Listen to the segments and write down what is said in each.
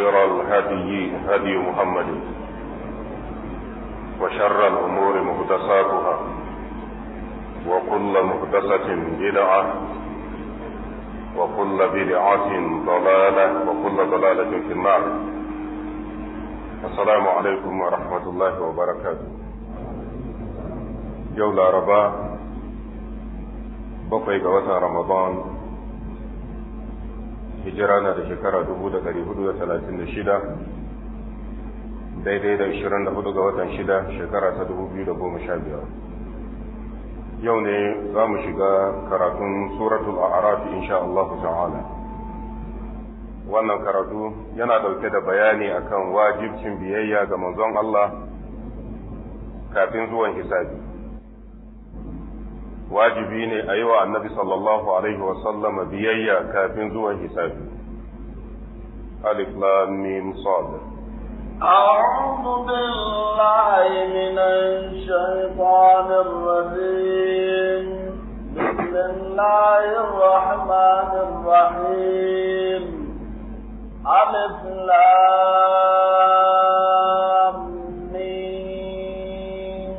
وخير الهدي هدي محمد وشر الأمور محدثاتها وكل محدثة بدعة وكل بدعة ضلالة وكل ضلالة في النار السلام عليكم ورحمة الله وبركاته يولا ربا بقي قوة رمضان hijira na da shekara dubu da dari hudu da talatin da shida daidai da ishirin da hudu ga watan shida shekara ta dubu biyu da goma sha biyar yau ne za mu shiga karatun suratul a'raf insha Allah ta'ala wannan karatu yana dauke da bayani akan wajibcin biyayya ga manzon Allah kafin zuwan hisabi wajibi ne a yi wa annabi sallallahu alaihi wasallama biyayya kafin zuwan hisabi alif lam mim sad أعوذ بالله من الشيطان الرجيم بسم الله الرحمن الرحيم ألف لام ميم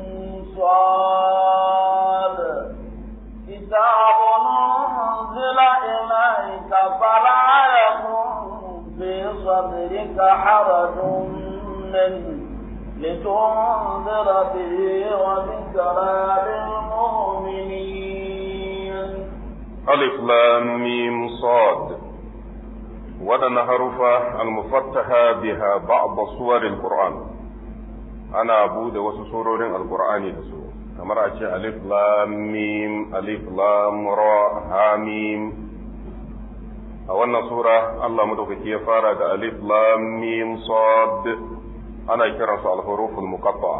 صاد كتاب أنزل إليك فلا يكن في صدرك حرج منه لتنذر به وذكرى للمؤمنين ألف لام ميم صاد ودنا حروف المفتحة بها بعض صور القرآن أنا أبود وسسورور القرآن دسو kamar a ce alif lam mim alif lam ra ha mim a wannan sura Allah madaukaki ya fara da alif lam mim sad ana kiran su al-huruful muqatta'a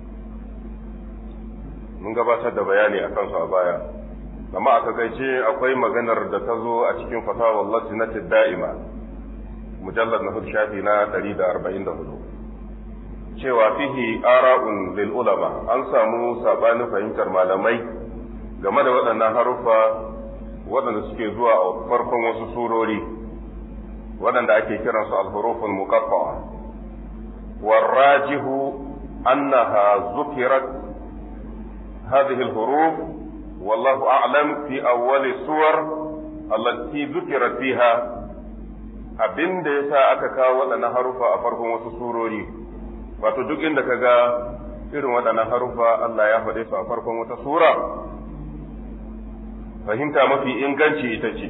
mun gabatar da bayani akan su a baya amma aka gaice akwai maganar da ta zo a cikin fatawa lajnati da'ima mujallad na hudu shafi na 144 cewa fihi ara'un lil ulama an samu sabanin fahimtar malamai game da waɗannan haruffa waɗanda suke zuwa a farkon wasu surori waɗanda ake kiransu al-huruful muqatta'a warrajihu annaha zukirat hadhihi al-huruf wallahu a'lam fi awwal suwar allati zukirat fiha abinda yasa aka kawo waɗannan haruffa a farkon wasu surori wato duk inda ka ga irin waɗannan harufa Allah ya faɗe su a farkon wata sura fahimta mafi inganci ita ce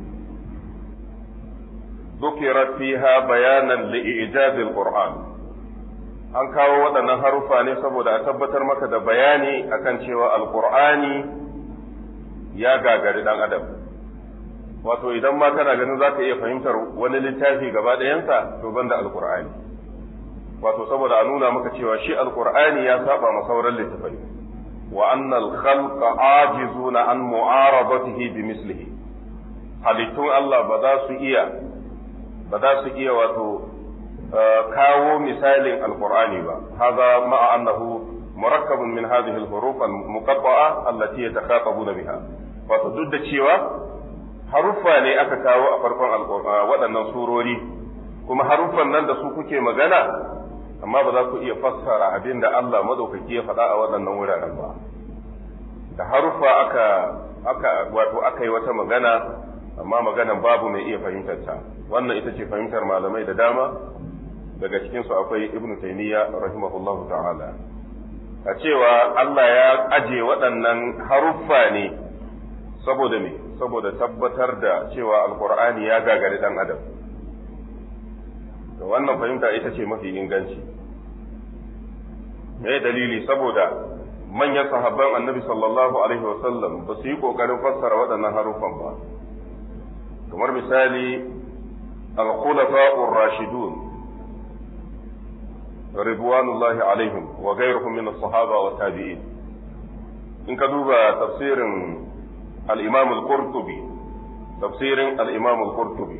ذكرت فيها بيانا لإعجاز القرآن an kawo waɗannan harufa ne saboda a tabbatar maka da bayani akan cewa alƙur'ani ya gagari ɗan adam wato idan ma kana ganin za ka iya fahimtar wani littafi gaba ɗayansa to banda alƙur'ani wato saboda a nuna maka cewa shi alkur'ani ya saba ma sauran littafai wa annal khalqa ajizuna an mu'aradatihi bi mislihi halittun Allah ba za su iya ba za su iya wato kawo misalin alkur'ani ba hadha ma'a annahu murakkabun min hadhihi al-huruf al-muqatta'a allati yatakhatabuna biha wato duk da cewa haruffa ne aka kawo a farkon waɗannan surori kuma haruffan nan da su kuke magana amma ba za ku iya fassara abin da Allah madaukaki ya faɗa a waɗannan wuraren ba da haruffa aka aka wato aka yi wata magana amma maganan babu mai iya fahimtar ta wannan ita ce fahimtar malamai da dama daga cikin su akwai Ibn Taymiyyah rahimahullahu ta'ala a cewa Allah ya aje waɗannan haruffa ne saboda me saboda tabbatar da cewa alqur'ani ya gagari dan adam da wannan fahimta ita ce mafi inganci me dalili saboda manyan sahabban annabi sallallahu alaihi wasallam ba su yi kokarin fassara waɗannan harufan ba kamar misali al-khulafa'ur rashidun ridwanullahi alaihim wa ghayruhum min as-sahaba wa tabi'in in ka duba tafsirin al-imam al-qurtubi tafsirin al-imam al-qurtubi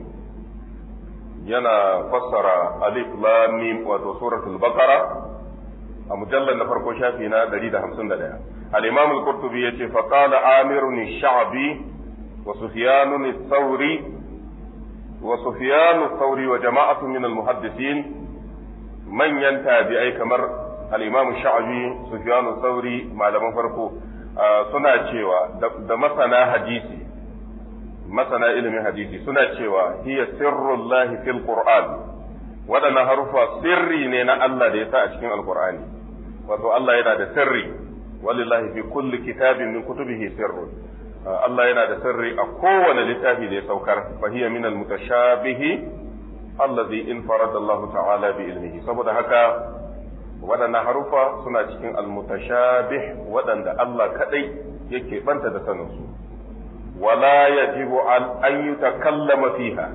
yana fassara alif lam mim wato suratul baqara a mujallar na farko shafi na 151 al-imam al-qurtubi yace fa qala amirun ash-sha'bi wa sufyan ath-thawri wa sufyan thawri wa jama'atu min al-muhaddisin manyan tabi'ai kamar al-imam sha'bi sufyan thawri malaman farko suna cewa da masana hadisi masana ilimin hadisi suna cewa hiya sirrullahi fil qur'an waɗannan harufa sirri ne na Allah da ya sa a cikin alqur'ani wato Allah yana da sirri walillahi fi kulli kitabin min kutubihi sirrun Allah yana da sirri a kowane littafi da ya saukar fa hiya min al-mutashabihi allazi infarada Allah ta'ala bi ilmihi saboda haka waɗannan harufa suna cikin al-mutashabih waɗanda Allah kadai yake banta da sanin su wala yajibu an yutakallama fiha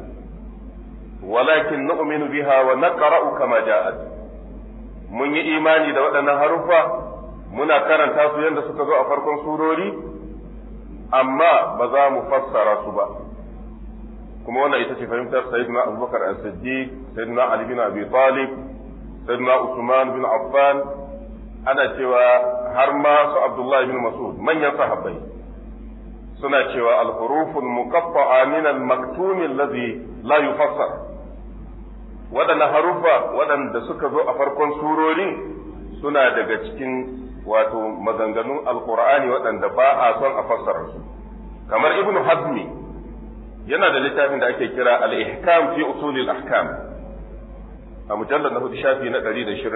walakin nu'minu biha wa naqra'u kama ja'at mun yi imani da waɗannan harufa muna karanta su yadda suka zo a farkon surori amma ba za mu fassara su ba kuma wannan ita ce fahimtar sayyidina abubakar as-siddiq sayyidina ali bin abi talib sayyidina usman bin affan ana cewa har ma su abdullahi bin mas'ud manyan sahabbai suna cewa al-huruful muqatta'a min al-maktum alladhi la yufassar waɗannan harufa waɗanda suka zo a farkon surorin suna daga cikin wato maganganun alkur'ani waɗanda ba a son a fassara su kamar ibn hazmi yana da littafin da ake kira al-ihkam fi usulil ahkam a mujallar na hudu shafi na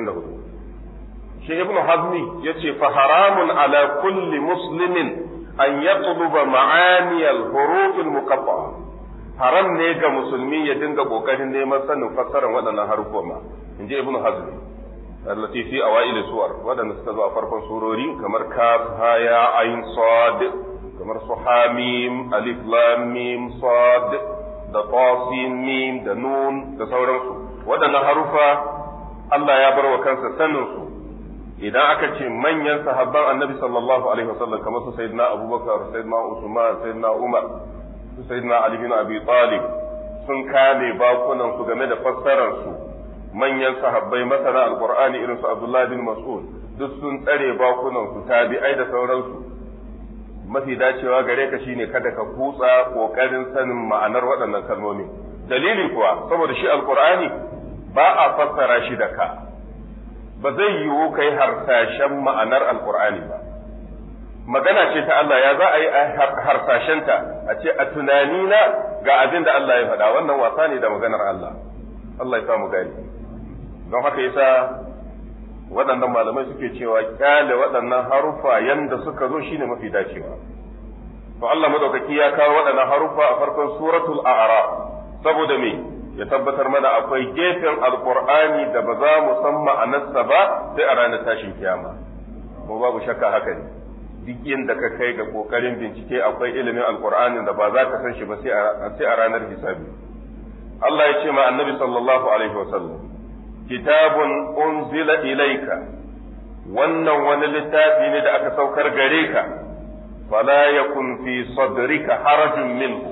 124 shi ibn hazmi yace fa haramun ala kulli muslimin an yatluba ma'ani al-huruf al-muqatta'a haram ne ga musulmi ya dinga kokarin neman sanin fassarar waɗannan haruffa ma inji ibn hazmi التي في أوائل السور ودن استضاء فرق سوروري كمر كاف هايا عين صاد كمر صحاميم ألف لام ميم صاد da tasin mim da nun da sauransu waɗannan harufa Allah ya bar wa kansa sanin su idan aka ce manyan sahabban annabi sallallahu alaihi wasallam kamar su sayyidina abubakar sayyidina usman sayyidina umar su sayyidina ali bin abi talib sun kame bakunan su game da fassarar su manyan sahabbai masana alqur'ani irin su abdullahi bin mas'ud duk sun tsare bakunan su tabi'ai da sauransu mafi dacewa gare ka shine kada ka kutsa kokarin sanin ma'anar waɗannan kalmomi dalili kuwa saboda shi alqur'ani ba a fassara shi da ka ba zai yiwu kai harsashen ma'anar alqur'ani ba magana ce ta Allah ya za a yi harsashenta a ce a tunanina ga abin da Allah ya faɗa wannan wasa ne da maganar Allah Allah ya samu gani don haka yasa waɗannan malamai suke cewa kyale waɗannan harufa yanda suka zo shine mafi dacewa to Allah madaukaki ya kawo waɗannan harufa a farkon suratul a'raf saboda me ya tabbatar mana akwai gefen alqur'ani da ba za mu san ma'anarsa ba sai a ranar tashin kiyama ko babu shakka haka ne duk yadda ka kai ga kokarin bincike akwai ilimin alqur'ani da ba za ka san shi ba sai a ranar hisabi Allah ya ce ma annabi sallallahu alaihi wasallam kitabun unzila ilaika wannan wani littafi ne da aka saukar gare ka fala yakun fi sadrika harajun minhu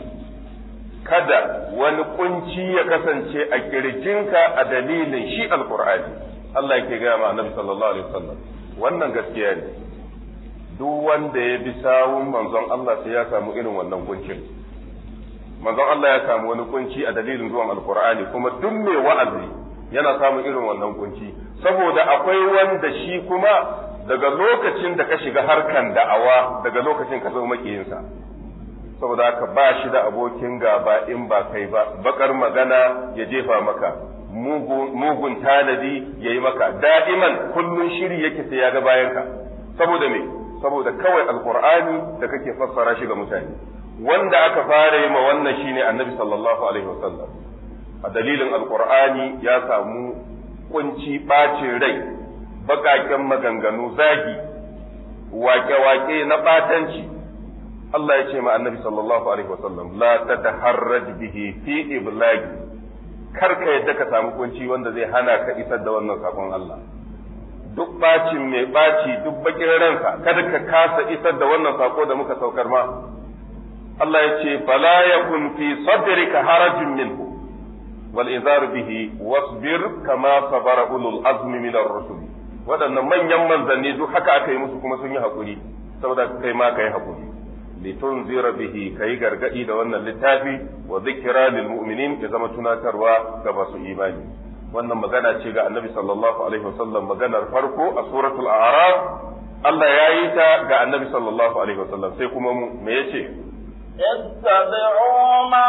kada wani kunci ya kasance a kirjinka a dalilin shi alqur'ani Allah yake gaya ma annabi sallallahu alaihi wasallam wannan gaskiya ne duk wanda ya bi sawun manzon Allah sai ya samu irin wannan kuncin manzon Allah ya samu wani kunci a dalilin zuwan alqur'ani kuma duk mai wa'azi yana samun irin wannan kunci saboda akwai wanda shi kuma daga lokacin da ka shiga harkan da'awa daga lokacin ka zama makiyinsa saboda haka ba shi da abokin gaba in ba kai ba bakar magana ya jefa maka mugun tanadi ya yi maka da'iman kullun shiri yake sai ya ga bayanka saboda me saboda kawai alqur'ani da kake fassara shi ga mutane wanda aka fara yi ma wannan shine annabi sallallahu alaihi wasallam a dalilin alkur'ani ya samu kunci ɓacin rai baƙaƙen maganganu zagi wake-wake na ɓatanci Allah ya ce ma annabi sallallahu alaihi wasallam la tataharraj bihi fi iblagi kar ka yadda ka samu kunci wanda zai hana ka isar da wannan sakon Allah duk bacin mai baci duk bakin ransa kada ka kasa isar da wannan sako da muka saukar ma Allah ya ce fala yakun fi sadrika harajun minhu والإنذار به واصبر كما صبر أولو العزم من الرسل waɗannan manyan manzanni duk haka aka yi musu kuma sun yi haƙuri saboda kai ma ka yi haƙuri litunzira bihi kai gargadi da wannan littafi wa zikra lil mu'minin ya zama tunatarwa ga masu imani wannan magana ce ga annabi sallallahu alaihi wasallam maganar farko a suratul a'raf Allah ya yi ta ga annabi sallallahu alaihi wasallam sai kuma mu me yace اتبعوا ما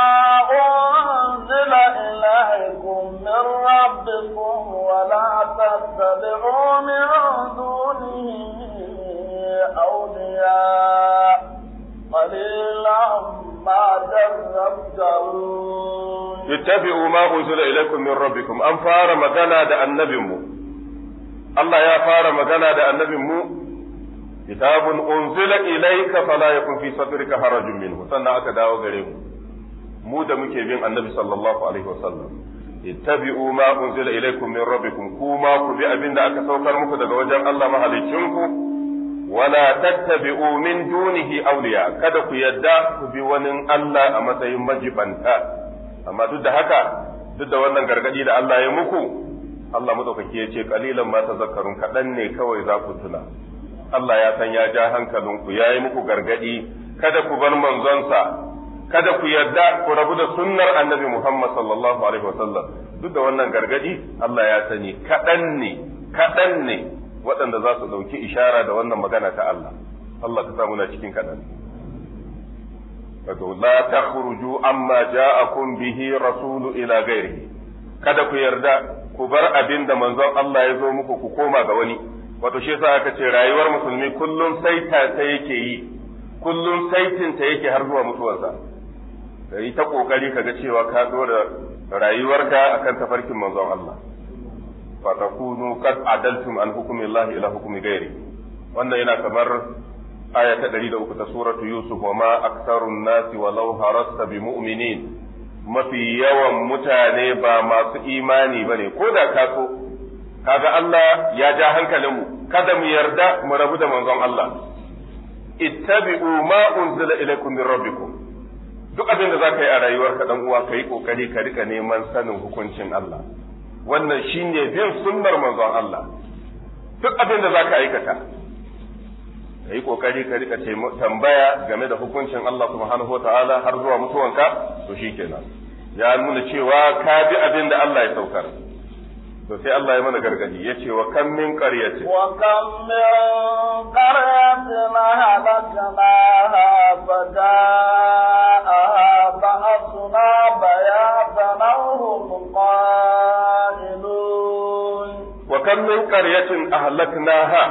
أنزل إليكم من ربكم ولا تتبعوا من دونه أولياء قليلا ما تذكرون ittabi'u ma unzila ilaykum min rabbikum an fara magana da annabinmu Allah ya fara magana da annabinmu kitabun unzila ilayka fala yakun fi sadrika harajun minhu sannan aka dawo gare mu mu da muke bin annabi sallallahu alaihi wasallam ittabi'u ma unzila ilaykum min rabbikum kuma ku bi abin da aka saukar muku daga wajen Allah mahalicinku wala tattabi'u min dunihi awliya kada ku yadda ku bi wani Allah a matsayin majibanta amma duk da haka duk da wannan gargadi da Allah ya muku Allah madaukaki ya ce kalilan ma tazakkarun kaɗan ne kawai za ku tuna Allah ya san ya ja hankalinku ya yi muku gargadi kada ku bar manzonsa kada ku yarda ku rabu da sunnar annabi Muhammad sallallahu alaihi wasallam duk da wannan gargadi Allah ya sani kaɗan ne kaɗan ne waɗanda za su ɗauki ishara da wannan magana ta Allah Allah ka samu na cikin kaɗan wato la takhruju amma ja'akum bihi rasulu ila ghairihi kada ku yarda ku bar abin da manzon Allah ya zo muku ku koma ga wani wato shi yasa aka ce rayuwar musulmi kullum saita ta yake yi kullum saitin ta yake har zuwa mutuwarsa kai ta kokari kaga cewa ka dora rayuwarka akan tafarkin manzon Allah fa takunu qad adaltum an hukmi Allah ila hukmi ghairi wannan yana kamar aya ta ɗari da uku ta suratu Yusuf wa ma aksarun nasi walau harasta bi mu'minin mafi yawan mutane ba masu imani ba ne ko da ka so kaga Allah ya ja hankalinmu kada mu yarda mu rabu da manzon Allah ittabi'u ma unzila ilaykum min rabbikum duk abin da zaka yi a rayuwarka dan uwa kai kokari ka rika neman sanin hukuncin Allah wannan shine bin sunnar manzon Allah duk abin da zaka aikata ka yi kokari ka rika tambaya game da hukuncin Allah subhanahu wataala har zuwa mutuwanka to shikenan ya nuna cewa ka bi abin da Allah ya saukar to sai Allah ya mana gargadi ya ce wa kam min qaryatin wa kam min qaryatin halaknaha fadaaha ba'athna bayatan hum qailun wa kam min qaryatin ahlaknaha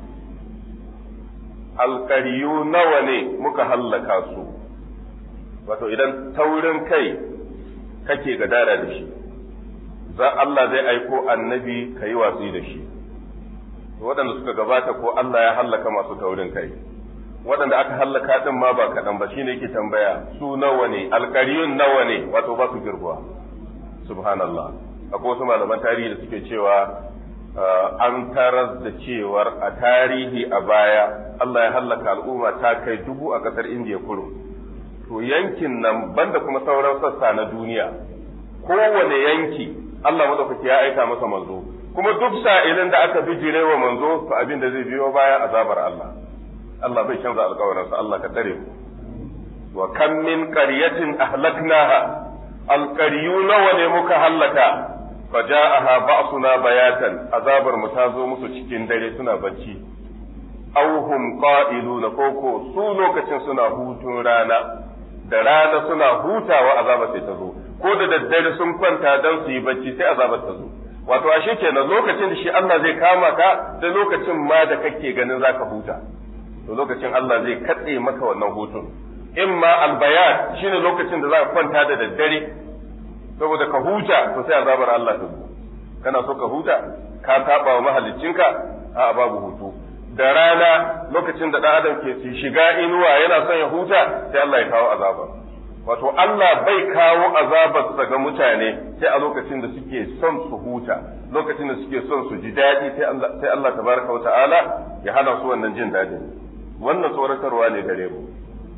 alƙariyu nawa ne muka hallaka su wato idan taurin kai kake gadara da shi za Allah zai aiko annabi ka yi watsi da shi waɗanda suka gabata ko Allah ya hallaka masu taurin kai waɗanda aka hallaka ɗin ma ba kaɗan ba shine yake tambaya su nawa ne alƙariyun nawa ne wato ba su girguwa subhanallah akwai wasu malaman tarihi da suke cewa an tarar da cewar a tarihi a baya Allah ya hallaka al'umma ta kai dubu a ƙasar indiya kurum to yankin nan banda kuma sauran sassa na duniya kowane yanki Allah madaukaki ya aika masa manzo kuma duk sa'ilin da aka bijire wa manzo to abin da zai biyo baya azabar Allah Allah bai canza alƙawarinsa Allah ka tsare mu wa kam min qaryatin ahlaknaha alqaryu nawa ne muka hallaka faja'aha ba'suna bayatan azabar mu ta zo musu cikin dare suna bacci auhum qa'iluna koko su lokacin suna hutun rana da rana suna hutawa azaba sai ta zo ko da daddare sun kwanta dan su yi bacci sai azabar ta zo wato ashe kenan lokacin da shi Allah zai kama ka da lokacin ma da kake ganin zaka huta to lokacin Allah zai katse maka wannan hutun imma albayat shine lokacin da zaka kwanta da daddare saboda ka huta to sai azabar Allah ta zo kana so ka huta ka saba wa mahaliccinka a babu hutu da rana lokacin da ɗan adam ke shiga inuwa yana son ya huta sai Allah ya kawo azaba wato Allah bai kawo azabarsa ga mutane sai a lokacin da suke son su huta lokacin da suke son su ji daɗi sai Allah sai Allah tabaraka wa ta'ala ya hana su wannan jin daɗin wannan tsoratarwa ne gare mu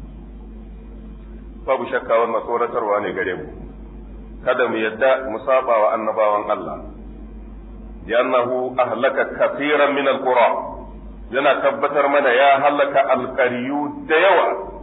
babu shakka wannan tsoratarwa ne gare mu kada mu yadda mu saba wa annabawan Allah لأنه أهلك كثيرا من القرى yana tabbatar mana ya halaka alƙaryu da yawa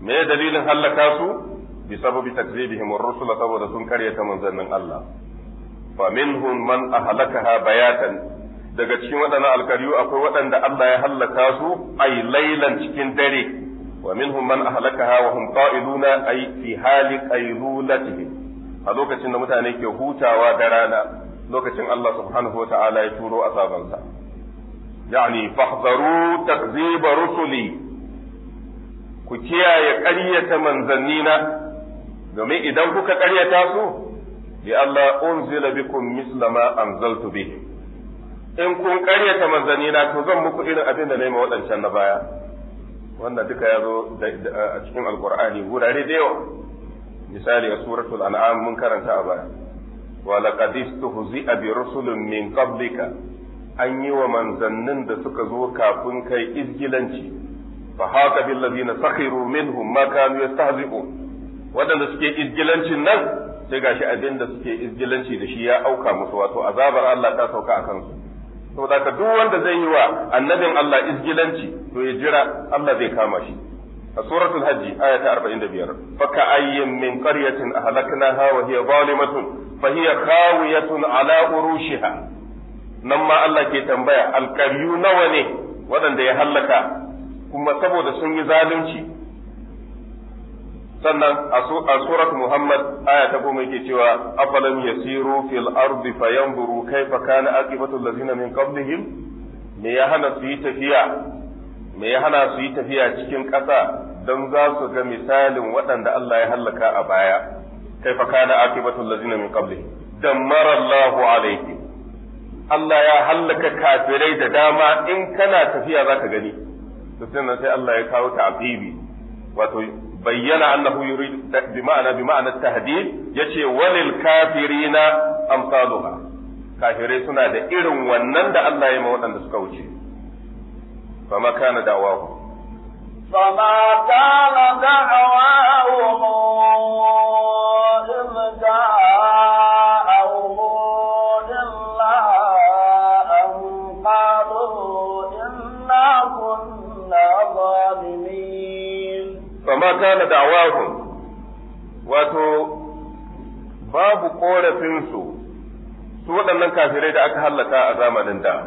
me dalilin hallaka su bi sababi takzibihim ar-rusul saboda sun karyata manzannin Allah fa minhum man ahlakaha bayatan daga cikin waɗannan alkaryu akwai waɗanda Allah ya hallaka su ay laylan cikin dare wa minhum man ahlakaha wa hum qa'iluna ay fi hali qaylulatihim a lokacin da mutane ke hutawa da rana lokacin Allah subhanahu wa ta'ala ya turo azabansa yani fahdharu takziba rusuli ku kiyaye ƙaryata manzannina domin idan kuka ƙaryata su bi Allah unzila bikum misla ma anzaltu bihi in kun ƙaryata manzannina to zan muku irin abin da na yi waɗancan na baya wanda duka ya zo a cikin alkur'ani wurare da yawa misali a suratul an'am mun karanta a baya wa laqad istuhzi'a bi rusulin min qablika an yi wa manzannin da suka zo kafin kai izgilanci fa haka bil ladina sakhiru minhum ma kanu yastahzi'un wadanda suke izgilancin nan sai gashi abin da suke izgilanci da shi ya auka musu wato azabar Allah ta sauka akan su saboda ka duk wanda zai yi wa annabin Allah izgilanci to ya jira Allah zai kama shi a suratul hajji aya ta 45 fa ka ayyin min qaryatin ahlaknaha wa hiya zalimatun fa hiya khawiyatun ala urushiha nan ma Allah ke tambaya alƙaryu nawa ne waɗanda ya hallaka kuma saboda sun yi zalunci sannan a surat Muhammad aya ta goma yake cewa afalam yasiru fil ardi fayanzuru kaifa kana aqibatu allazina min qablihim me ya hana su yi tafiya me ya hana su yi tafiya cikin ƙasa don za su ga misalin waɗanda Allah ya hallaka a baya kaifa kana aqibatu allazina min qablihim dammara Allahu alaihim Allah ya hallaka kafirai da dama in kana tafiya zaka gani to sai Allah ya kawo ta'qibi wato bayyana annahu yurid bi ma'ana bi ma'ana tahdid yace walil kafirina amsaluha kafirai suna da irin wannan da Allah ya ma waɗanda suka wuce fama kana da'awahu فما كان دعواهم إذ جاءهم إلا أن قالوا إنا كنا ظالمين fama kana da'awahum wato babu korafinsu su waɗannan kafirai da aka hallaka a zamanin da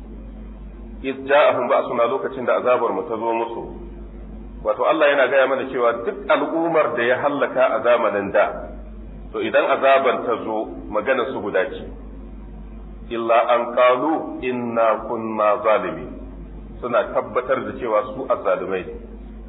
iz ja'ahum ba suna lokacin da azabar mu ta zo musu wato Allah yana gaya mana cewa duk al'ummar da ya hallaka a zamanin da to idan azabar ta zo magana su guda ce illa an qalu inna kunna zalimin suna tabbatar da cewa su azzalumai ne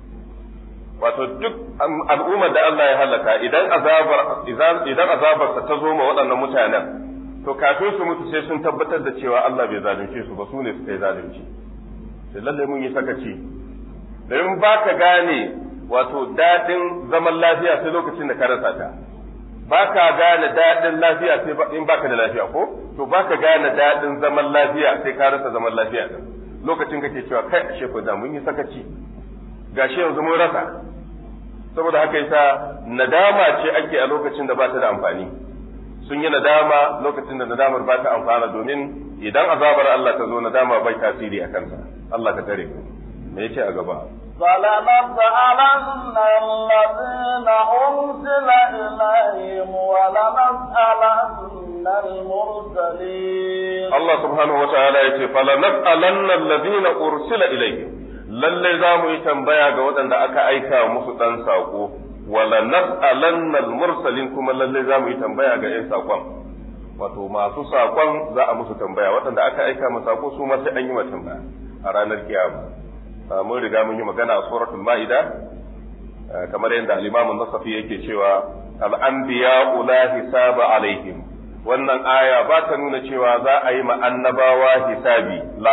wato duk al'ummar da Allah ya halaka idan azabar idan azabarsa ta zo ma waɗannan mutanen to kafin su mutu sai sun tabbatar da cewa Allah bai zalunce su ba su ne suka yi zalunci sai lalle mun yi sakaci domin ba ka gane wato daɗin zaman lafiya sai lokacin da ka rasa ta ba ka gane daɗin lafiya sai in baka da lafiya ko to ba ka gane daɗin zaman lafiya sai ka rasa zaman lafiya din lokacin kake cewa kai ashe ko da mun yi sakaci gashi yanzu mun rasa saboda haka yasa nadama ce ake a lokacin da ba ta da amfani sun yi nadama lokacin da nadamar ba ta amfana domin idan azabar Allah ta zo nadama bai tasiri a kansa Allah ka tare mu me yace a gaba فلنسألن الذين أرسل إليهم ولنسألن المرسلين Allah subhanahu wa ta'ala yace falanas'alanna alladhina ursila ilayhim lallai za mu yi tambaya ga waɗanda aka aika musu ɗan saƙo wala nas'alanna al-mursalin kuma lallai za mu yi tambaya ga ƴan saƙon wato masu saƙon za a musu tambaya waɗanda aka aika mu saƙo su ma sai an yi ma tambaya a ranar kiyama mun riga mun yi magana a suratul ma'ida kamar yadda al-imam an-nasafi yake cewa al-anbiya la hisaba alaihim wannan aya ba ta nuna cewa za a yi ma annabawa hisabi la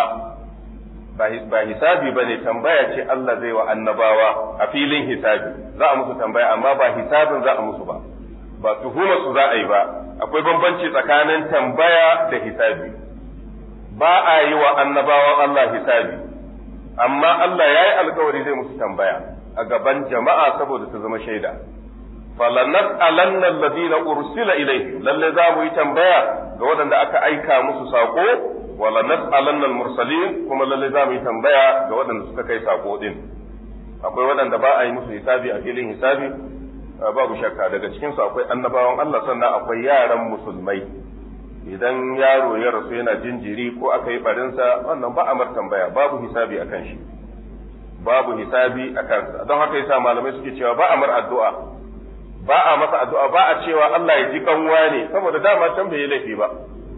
ba hisabi ba ne tambaya ce Allah zai wa annabawa a filin hisabi za a musu tambaya amma ba hisabin za a musu ba ba tuhuma su za a yi ba akwai bambanci tsakanin tambaya da hisabi ba a yi wa annabawan Allah hisabi amma Allah ya yi alkawari zai musu tambaya a gaban jama'a saboda su zama shaida falanas'alanna alladhina ursila ilayhi lalle za mu yi tambaya ga waɗanda aka aika musu sako wala nas'alanna al-mursalin kuma lalle za mu yi tambaya ga waɗanda suka kai sako din akwai waɗanda ba a yi musu hisabi a filin hisabi babu shakka daga cikinsu akwai annabawan Allah sannan akwai yaran musulmai idan yaro ya rasu yana jinjiri ko aka yi barinsa wannan ba a mar tambaya babu hisabi a kan shi babu hisabi a kansa don haka yasa malamai suke cewa ba a mar addu'a ba a masa addu'a ba a cewa Allah ya ji kanwa ne saboda dama can bai yi laifi ba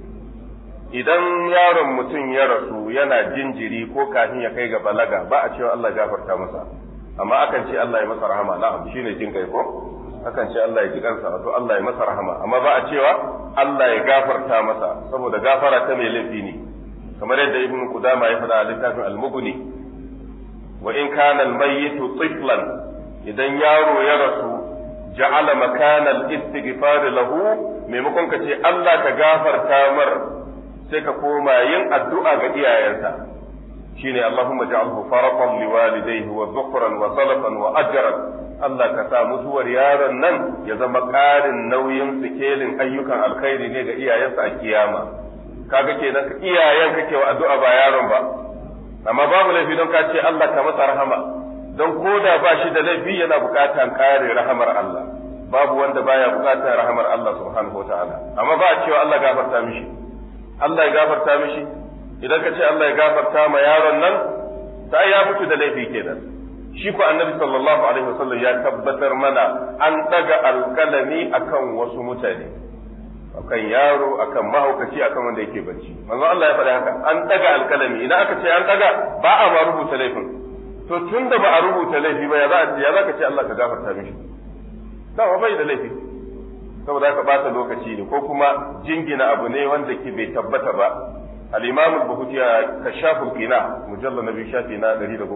idan yaron mutum ya rasu yana jinjiri ko kafin ya kai ga balaga ba a cewa Allah gafarta masa amma akan ce Allah ya masa rahama na'am shine jin kai ko akan ce Allah ya ji kansa wato Allah ya masa rahama amma ba a cewa Allah ya gafarta masa saboda gafara ta mai laifi ne kamar yadda ibnu Qudama ya faɗa a littafin al-Mughni wa in kana al-mayyitu tiflan idan yaro ya rasu ja'ala makana al-istighfar lahu maimakon ka ce Allah ka gafarta mar sai ka koma yin addu'a ga iyayensa shine Allahumma ja'alhu faratan liwalidayhi wa dhukran wa salafan wa ajran Allah ka sa mutuwar yaron nan ya zama ƙarin nauyin sikelin ayyukan alkhairi ne ga iyayensa a kiyama kaga kenan iyayen kake wa addu'a ba yaron ba amma babu laifi don ka ce Allah ka masa rahama don koda ba shi da laifi yana buƙatan ƙare rahamar Allah babu wanda baya buƙatar rahamar Allah subhanahu wataala amma ba a cewa Allah gafarta mishi Allah ya gafarta mishi idan ka ce Allah ya gafarta ma yaron nan ta ya mutu da laifi kenan shi ko annabi sallallahu alaihi wasallam ya tabbatar mana an daga alkalami akan wasu mutane akan yaro akan mahaukaci akan wanda yake bacci manzo Allah ya faɗa haka an daga alkalami idan aka ce an daga ba a ma rubuta laifin to tunda ba a rubuta laifi ba ya za ya za ka ce Allah ka gafarta mishi dama bai da laifi saboda haka bata lokaci ne ko kuma jingina abu ne wanda ke bai tabbata ba al-imam al-bukhari kashaful qina mujallal nabi shafi na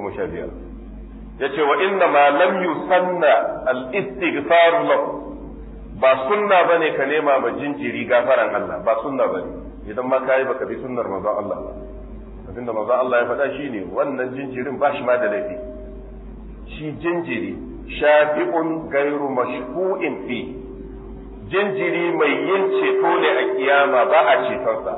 115 yace wa inna ma lam yusanna al-istighfar lahu ba sunna bane ka nema ma jinjiri gafaran Allah ba sunna bane idan ma kai baka bi sunnar manzon Allah ba abinda manzon Allah ya faɗa shine wannan jinjirin ba shi ma da laifi shi jinjiri shafi'un gairu mashfu'in fi jinjiri mai yin ceto ne a kiyama ba a cetonsa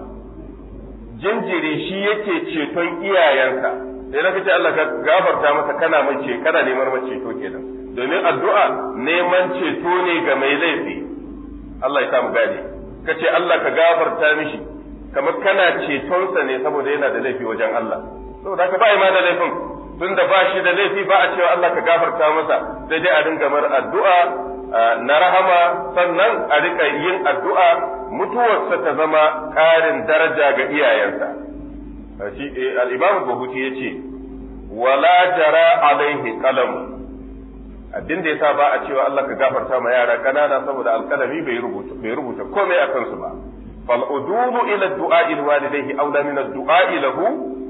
jinjiri shi yake ceton iyayensa sai na kace Allah ka gafarta masa kana mace kana neman mace ceto kenan domin addu'a neman ceto ne ga mai laifi Allah ya samu gane kace Allah ka gafarta mishi kamar kana cetonsa ne saboda yana da laifi wajen Allah saboda haka ba ma da laifin tunda ba shi da laifi ba a cewa Allah ka gafarta masa sai dai a dinga mar addu'a na rahama sannan a rika yin addu'a mutuwarsa ta zama ƙarin daraja ga iyayensa shi al-Imam Buhuti yace wala jara alaihi qalam abin da yasa ba a cewa Allah ka gafarta ma yara kanana saboda alkalami bai rubuta bai rubuta komai akan su ba fal udulu ila du'a walidayhi aula min ad-du'a lahu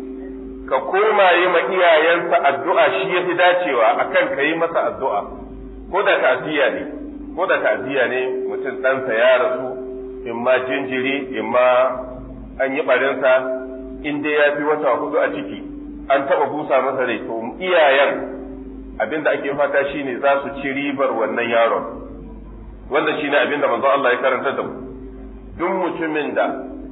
ka koma yi ma iyayensa addu'a shi yafi dacewa akan ka yi masa addu'a ko da ta'ziya ne ko da ta'ziya ne mutum ɗansa ya rasu in ma jinjiri in ma an yi barinsa in dai ya fi wata hudu a ciki an taɓa busa masa rai to iyayen abin da ake fata shine za su ci ribar wannan yaron wanda shine abin da manzo Allah ya karanta da mu duk mutumin da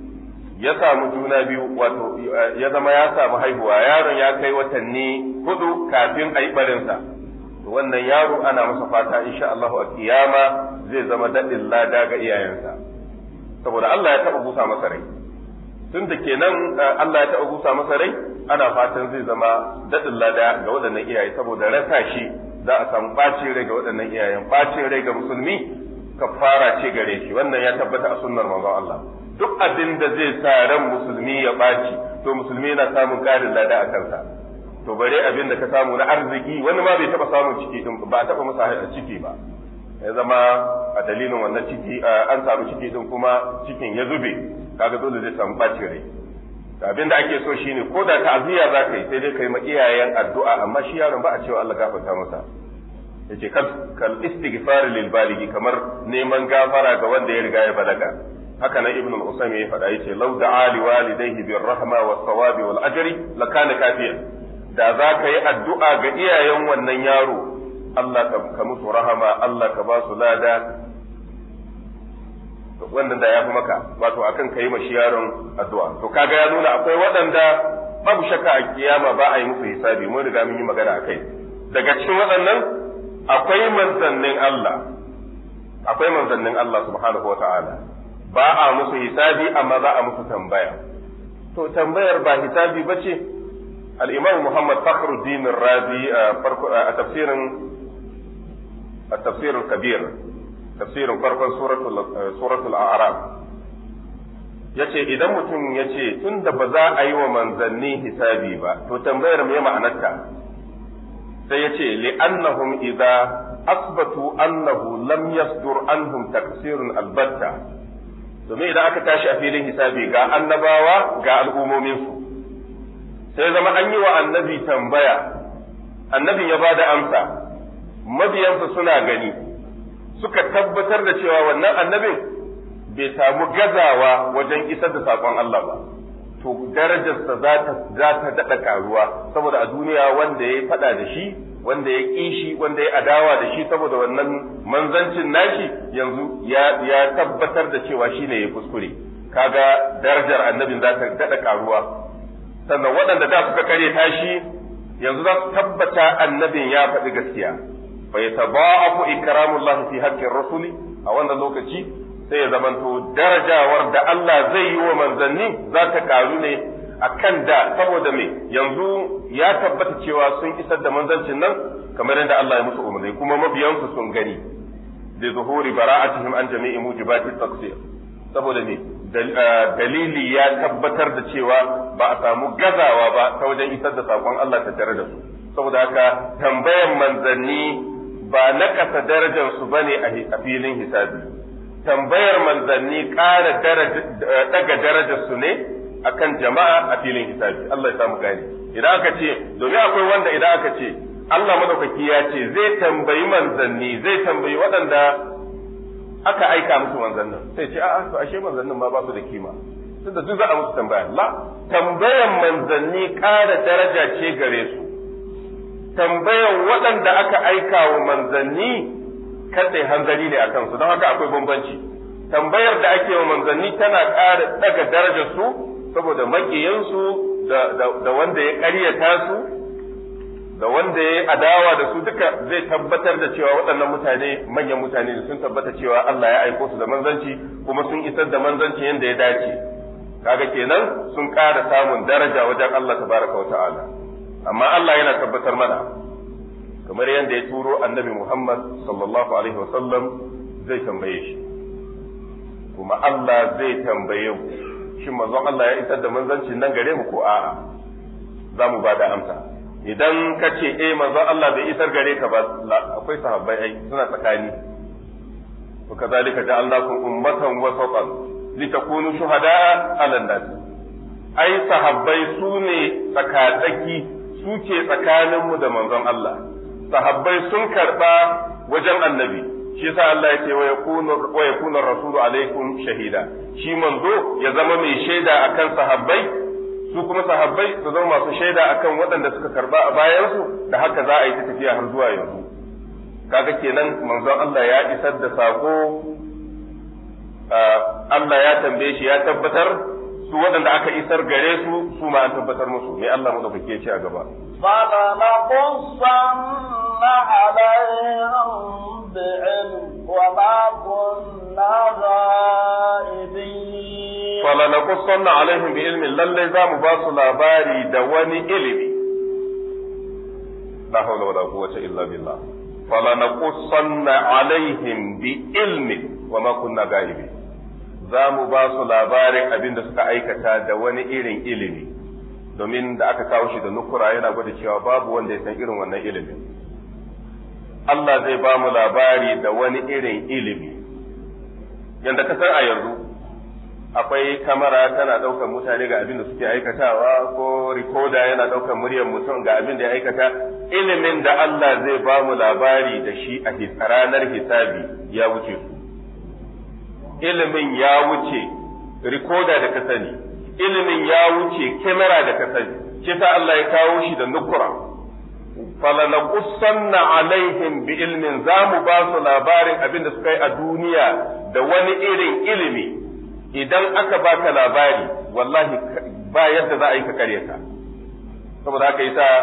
ya samu juna biyu wato ya zama ya samu haihuwa yaron ya kai watanni hudu kafin a yi barinsa wannan yaro ana masa fata insha Allah a kiyama zai zama daɗin lada ga iyayensa saboda Allah ya taɓa busa masa rai tun da kenan Allah ya taɓa busa masa rai ana fatan zai zama daɗin lada ga waɗannan iyaye saboda rasa shi za a samu ɓacin rai ga waɗannan iyayen ɓacin rai ga musulmi kafara ce gare shi wannan ya tabbata a sunnar manzon Allah duk abin da zai sa ran musulmi ya ɓaci to musulmi yana samun ƙarin lada a kansa to bare abin da ka samu na arziki wani ma bai taɓa samun ciki din ba a taɓa masa ciki ba ya zama a dalilin wannan ciki an samu ciki din kuma cikin ya zube kaga dole zai samu ɓacin rai abin da ake so shine ko da ta'aziyya za ka yi sai dai ka yi ma iyayen addu'a amma shi yaron ba a cewa Allah gafarta masa yace kal kal istighfar lil baligi kamar neman gafara ga wanda ya riga ya balaga haka nan ibnu al-usaymi ya faɗa yace law da'a li walidayhi bir rahma was sawabi wal ajri lakana kafiyan da za ka yi addu'a ga iyayen wannan yaro Allah ka musu rahama Allah ka ba su lada wannan da ya fi maka wato akan ka yi ma shi yaron addu'a to kaga ya nuna akwai waɗanda babu shakka a kiyama ba a yi musu hisabi mun riga mun yi magana akai daga cikin waɗannan akwai manzannin Allah akwai manzannin Allah subhanahu wa ta'ala ba a musu hisabi amma za a musu tambaya to tambayar ba hisabi ba ce al'imam Muhammad Fakhruddin Razi a tafsirin a tafsirin kabir tafsirin farkon suratul a'raf ya ce idan mutum ya ce tun da ba za a yi wa manzanni hisabi ba to tambayar me ma'anarta sai ya ce li'annahum idza asbatu annahu lam yasdur anhum taksirun albatta domin idan aka tashi a filin hisabi ga annabawa ga al'ummominsu sai zama an yi wa annabi tambaya annabin ya bada amsa mabiyansa suna gani suka tabbatar da cewa wannan annabin bai samu gazawa wajen isar da saƙon Allah ba to darajarsa za ta daɗa karuwa saboda a duniya wanda ya faɗa da shi wanda ya ƙi shi wanda ya adawa da shi saboda wannan manzancin nashi yanzu ya tabbatar da cewa shi ne ya kuskure kaga darajar annabin za ta daɗa karuwa sannan waɗanda da suka kare tashi yanzu za su tabbata annabin ya faɗi gaskiya fa yataba'afu ikramullah fi haqqir rasuli a wannan lokaci sai ya zamanto darajawar da Allah zai yi wa manzanni za ta karu ne a kan da saboda me yanzu ya tabbata cewa sun isar da manzancin nan kamar yadda Allah ya musu umarni kuma mabiyansu sun gani da zuhuri bara'atihim an jami'i mujibati taqsir saboda me dalili ya tabbatar da cewa ba a samu gazawa ba ta wajen isar da sakon Allah ta tare da su saboda haka tambayan manzanni ba na kasa darajar su bane a filin hisabi tambayar manzanni ƙara daga darajar su ne akan jama'a a filin hisabi Allah ya samu gani idan aka ce domin akwai wanda idan aka ce Allah madaukaki ya ce zai tambayi manzanni zai tambayi waɗanda aka aika musu manzannin sai ce a'a to ashe manzannin ma ba su da kima tunda duk za a musu tambaya la tambayan manzanni ƙara daraja ce gare su tambayan waɗanda aka aika wa manzanni katse hanzari ne a kansu don haka akwai bambanci tambayar da ake wa manzanni tana ƙara daga darajar su saboda maƙiyansu da wanda ya ƙaryata su da wanda ya adawa da su duka zai tabbatar da cewa waɗannan mutane manyan mutane da sun tabbata cewa Allah ya aiko su da manzanci kuma sun isar da manzanci yadda ya dace kaga kenan sun ƙara samun daraja wajen Allah tabaraka wa ta'ala amma Allah yana tabbatar mana kamar yadda ya turo annabi Muhammad sallallahu alaihi wa sallam zai tambaye shi kuma Allah zai tambaye mu shin manzon Allah ya isar da manzancin nan gare mu ko a'a za mu ba da amsa idan ka ce eh manzon Allah bai isar gare ka ba akwai sahabbai ai suna tsakani wa kazalika ja'alnakum ummatan wasatan litakunu shuhada'a 'ala nas ai sahabbai su ne tsakatsaki su ce tsakaninmu da manzon Allah sahabbai sun karba wajen annabi shi yasa Allah ya ce wa yakunu wa yakunu rasulu alaikum shahida shi manzo ya zama mai shaida akan sahabbai su kuma sahabbai su zama masu shaida akan waɗanda suka karba a bayansu da haka za a yi ta tafiya har zuwa yanzu kaga kenan manzon Allah ya isar da sako Allah ya tambaye shi ya tabbatar su waɗanda aka isar gare su su ma an tabbatar musu me Allah madaukake ce a gaba فلنقصن عليهم بعلم وما كنا غائبين فلنقصن عليهم بعلم للي زام باsu labari da wani ilimi la hawla wala quwwata illa billah فلنقصن عليهم بعلم وما كنا غائبين za mu ba su labarin abin da suka aikata da wani irin ilimi domin da aka kawo shi da nukura yana gwada cewa babu wanda ya san irin wannan ilimin Allah zai ba mu labari da wani irin ilimi yadda ka san a yanzu akwai kamera tana ɗaukar mutane ga abin da suke aikatawa ko rikoda yana ɗaukar muryar mutum ga abin da ya aikata ilimin da Allah zai ba mu labari da shi a ranar hisabi ya wuce su ilimin ya wuce rikoda da ka sani ilimin ya wuce kamera da ka sani shi sa Allah ya kawo shi da nukura falanaqussanna alaihim bi ilmin za mu ba su labarin abin da suka yi a duniya da wani irin ilimi idan aka baka labari wallahi ba yadda za a yi ka karyata saboda haka yasa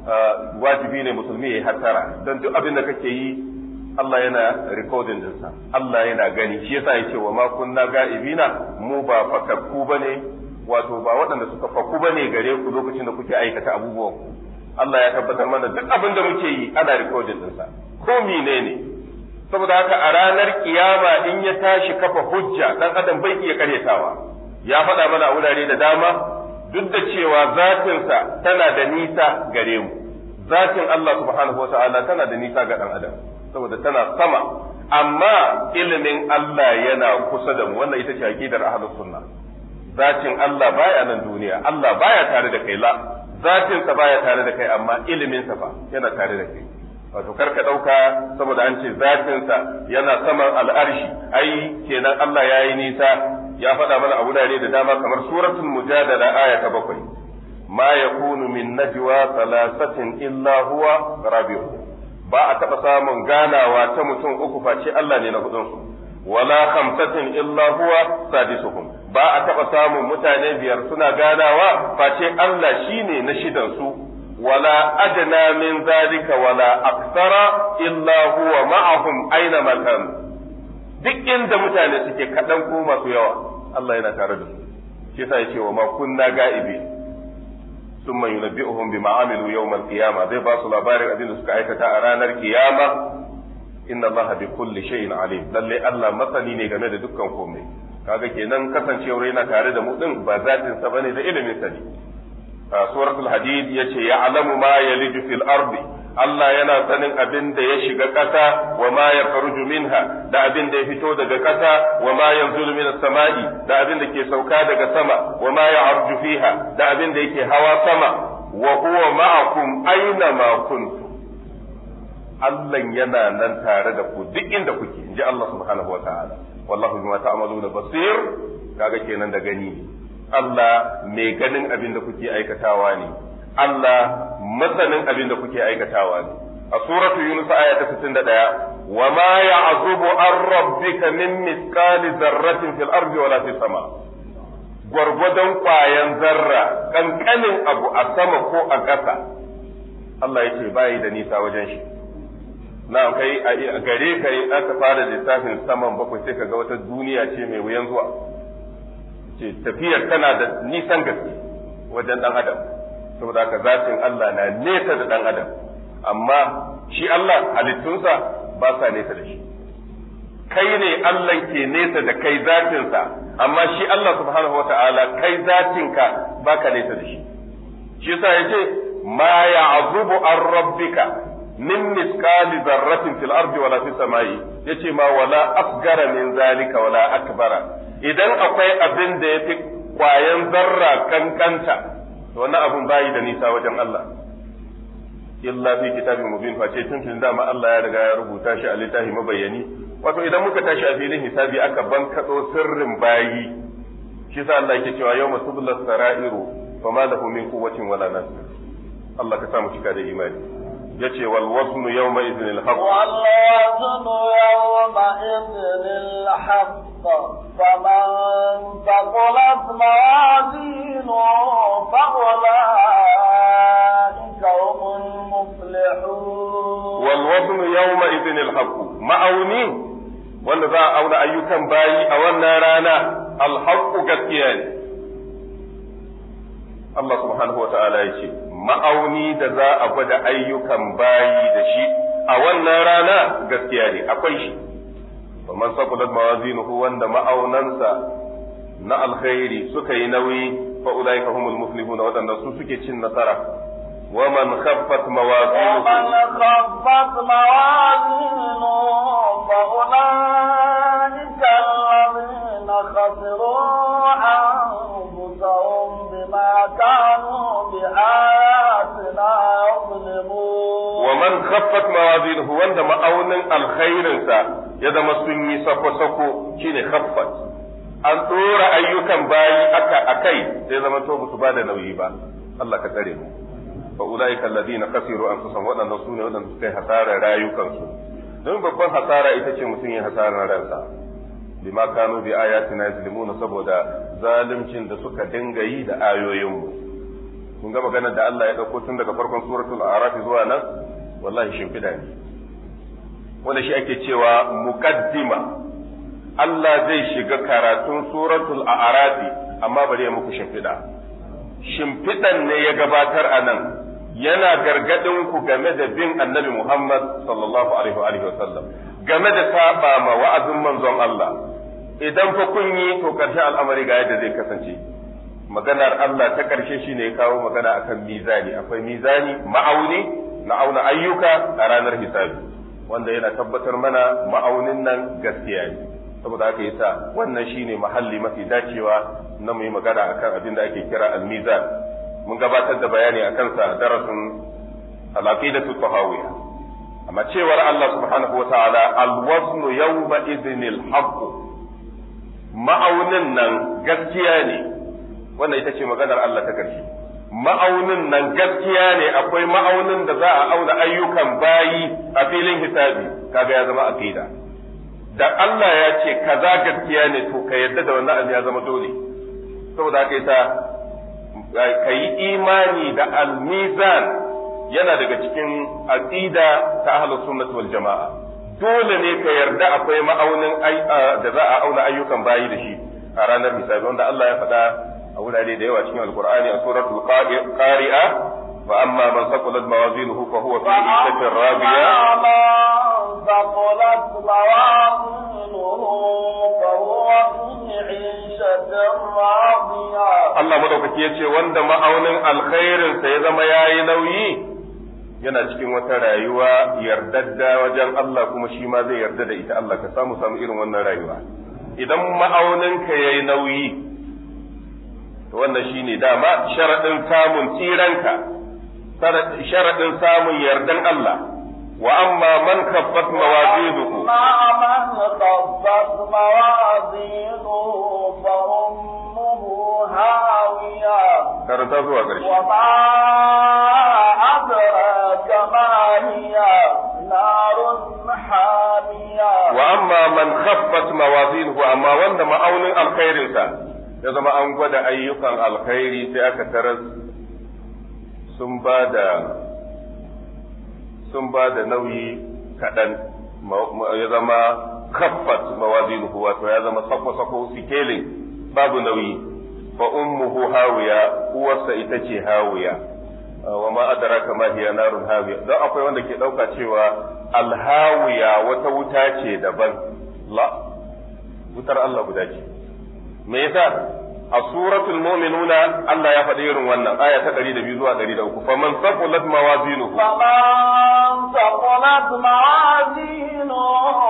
wajibi ne musulmi ya yi hattara don duk abin da kake yi Allah yana recording dinsa Allah yana gani shi yasa yake wa ma kunna ga'ibina mu ba fakakku bane wato ba waɗanda suka fakku bane gare ku lokacin da kuke aikata abubuwan ku Allah ya tabbatar mana duk abin da muke yi ana recording dinsa ko menene saboda haka a ranar kiyama in ya tashi kafa hujja dan adam bai iya karyatawa ya faɗa mana a wurare da dama duk da cewa zatinsa tana da nisa gare mu zatin Allah subhanahu wa ta'ala tana da nisa ga dan adam saboda tana sama amma ilimin Allah yana kusa da mu wannan ita ce aqidar ahlus sunna zatin Allah baya nan duniya Allah baya tare da kai la zatin sa baya tare da kai amma ilimin sa fa yana tare da kai wato kar ka dauka saboda an ce zatin sa yana saman al'arshi ai kenan Allah yayi nisa ya faɗa mana a wurare da dama kamar suratul mujadala aya ta bakwai ma yakunu min najwa thalathatin illa huwa rabi'uhum ba a taɓa samun ganawa ta mutum uku face Allah ne na hudunsu wala khamsatin illa huwa sadisuhum ba a taɓa samun mutane biyar suna ganawa face Allah shine na shidan su wala adna min zalika wala aksara illa huwa ma'ahum aina makan duk inda mutane suke kaɗan ko masu yawa Allah yana tare da su shi yasa yace wa ma kunna ga'ibi ثم ينبئهم بما عملوا يوم القيامة زي باسو labarin abin da suka aikata a ranar kiyama inna Allah bi kulli shay'in alim lalle Allah masani ne game da dukkan komai kaga kenan kasancewar yana tare da mu din ba zatin sa bane da ilimin sa ne suratul hadid yace ya'lamu ma yaliju fil ardi Allah yana sanin abin da ya shiga ƙasa wa ma ya faruju minha da abin da ya fito daga ƙasa wa ma yanzulu min samai da abin da ke sauka daga sama wa ma ya arju fiha da abin da yake hawa sama wa huwa ma'akum aina ma kuntum Allah yana nan tare da ku duk inda kuke inji Allah subhanahu wa ta'ala wallahu bima ta'maluna basir kaga kenan da gani Allah mai ganin abin da kuke aikatawa ne Allah masanin abin da kuke aikatawa ne. A suratu Yunus aya ta 61, wa ma ya'zubu an rabbika min misqali zarratin fil ardi wala fis sama. Gwargwadon ƙwayan zarra, ƙanƙanin abu a sama ko a ƙasa, Allah ya ce bayi da nisa wajen shi. Na kai a gare ka yi aka fara lissafin saman bakwai sai ka ga wata duniya ce mai wuyan zuwa. Ce tafiyar tana da nisan gaske wajen ɗan adam. saboda haka zatin Allah na nesa da ɗan adam amma shi Allah halittunsa ba sa nesa da shi kai ne Allah ke nesa da kai zatinsa amma shi Allah subhanahu wa ta'ala kai zatinka ba ka nesa da shi shi yasa ya ce ma ya'zubu an rabbika min misqali zarratin fil ardi wala fis samai yace ma wala asgara min zalika wala akbara idan akwai abin da yafi kwayan zarra kankanta to wannan abun bayi da nisa wajen Allah illa fi kitabin mubin face tun tun dama Allah ya riga ya rubuta shi a littafi mabayani wato idan muka tashi a filin hisabi aka bankado sirrin bayi shi sa Allah yake cewa yawma tubla sara'iru fama lahu min quwwatin wala nasir Allah ka sa mu cika da imani yace wal waznu yawma idhin al haqq wal waznu yawma idhin al haqq فمن ثقلت موازينه فأولئك هم المفلحون والوزن يومئذ الحق ma'auni wanda za a auna ayyukan bayi a wannan rana alhaqqu gaskiya ne Allah subhanahu wa ta'ala ya ce ma'auni da za a gwada ayyukan bayi da shi a wannan rana gaskiya ne akwai shi man saqulat mawazinuhu wanda ma'aunansa na alkhairi suka yi nauyi fa ulaika humul muflihuna wadanda su suke cin nasara wa man khaffat mawazinuhu ومن خفت موازينه فأولئك الذين خسروا أنفسهم بما كانوا بآياتنا يظلمون ومن خفت موازينه wanda ma'aunin alkhairinsa ya zama sun yi sako-sako shine khaffat an tsora ayyukan bayi aka akai sai zama to su ba da nauyi ba Allah ka tsare mu fa ulaika alladhina khasiru anfusahum wadannan sune wadanda suka yi hasarar rayukansu don babban hasara ita ce mutum ya hasarar ransa bima kanu bi ayatina yazlimuna saboda zalimcin da suka dinga yi da ayoyinmu mun ga maganar da Allah ya dauko tun daga farkon suratul a'raf zuwa nan wallahi shimfida ne wanda shi ake cewa muqaddima Allah zai shiga karatun suratul a'raf amma bari ya muku shimfida shimfidan ne ya gabatar a nan yana gargadin ku game da bin annabi Muhammad sallallahu alaihi wa sallam game da saba ma wa'azin manzon Allah idan fa kun yi to karshen al'amari ga yadda zai kasance maganar Allah ta karshe shine ya kawo magana akan mizani akwai mizani ma'auni na auna ayyuka a ranar hisabi wanda yana tabbatar mana ma'aunin nan gaskiya ne saboda haka yasa wannan shine mahalli mafi dacewa na mu yi magana akan abin da ake kira al-mizan mun gabatar da bayani akan sa darasin al-aqidatu tahawiyya amma cewar Allah subhanahu wa ta'ala al-waznu yawma idhnil haqq ma'aunin nan gaskiya ne wannan ita ce maganar Allah ta karshe ma'aunin nan gaskiya ne akwai ma'aunin da za a auna ayyukan bayi a filin hisabi kaga ya zama aqida da Allah ya ce kaza gaskiya ne to ka yadda da wannan abu ya zama dole saboda haka yasa ka yi imani da al-mizan yana daga cikin aqida ta ahlus sunnah wal jamaa dole ne ka yarda akwai ma'aunin da za a auna ayyukan bayi da shi a ranar hisabi wanda Allah ya faɗa a wurare da yawa cikin alqur'ani a suratul qari'a wa amma man saqulat mawazinuhu fa huwa fi 'ishatin radiya ثقلت موازينه فهو في عيشة راضية Allah madaukaki ya ce wanda ma'aunin alkhairinsa ya zama yayi nauyi yana cikin wata rayuwa yardadda wajen Allah kuma shi ma zai yarda da ita Allah ka samu samu irin wannan rayuwa idan ma'auninka yayi nauyi to wannan shine dama sharadin samun tsiranka sharadin samun yardan Allah wa amma man kaffat mawazinuhu أما من خفت موازينه فأمه هاوية karanta zuwa ƙarshe وما أدراك ما هي نار حامية wa amma man khaffat mawazinuhu amma wanda ma'aunin alkhairinsa ya zama an gwada ayyukan alkhairi sai aka taras sun ba da sun ba da nauyi kaɗan ya zama khaffat mawazinuhu wato ya zama sako-sako sikelin babu nauyi fa ummuhu hawiya uwarsa ita ce hawiya wa ma adraka ma hiya narun hawiya don akwai wanda ke dauka cewa alhawiya wata wuta ce daban la wutar Allah guda ce me yasa a suratul mu'minuna Allah ya faɗi irin wannan aya ta 102 zuwa 103 faman saqulat mawazinuhu فمن ثقلت موازينه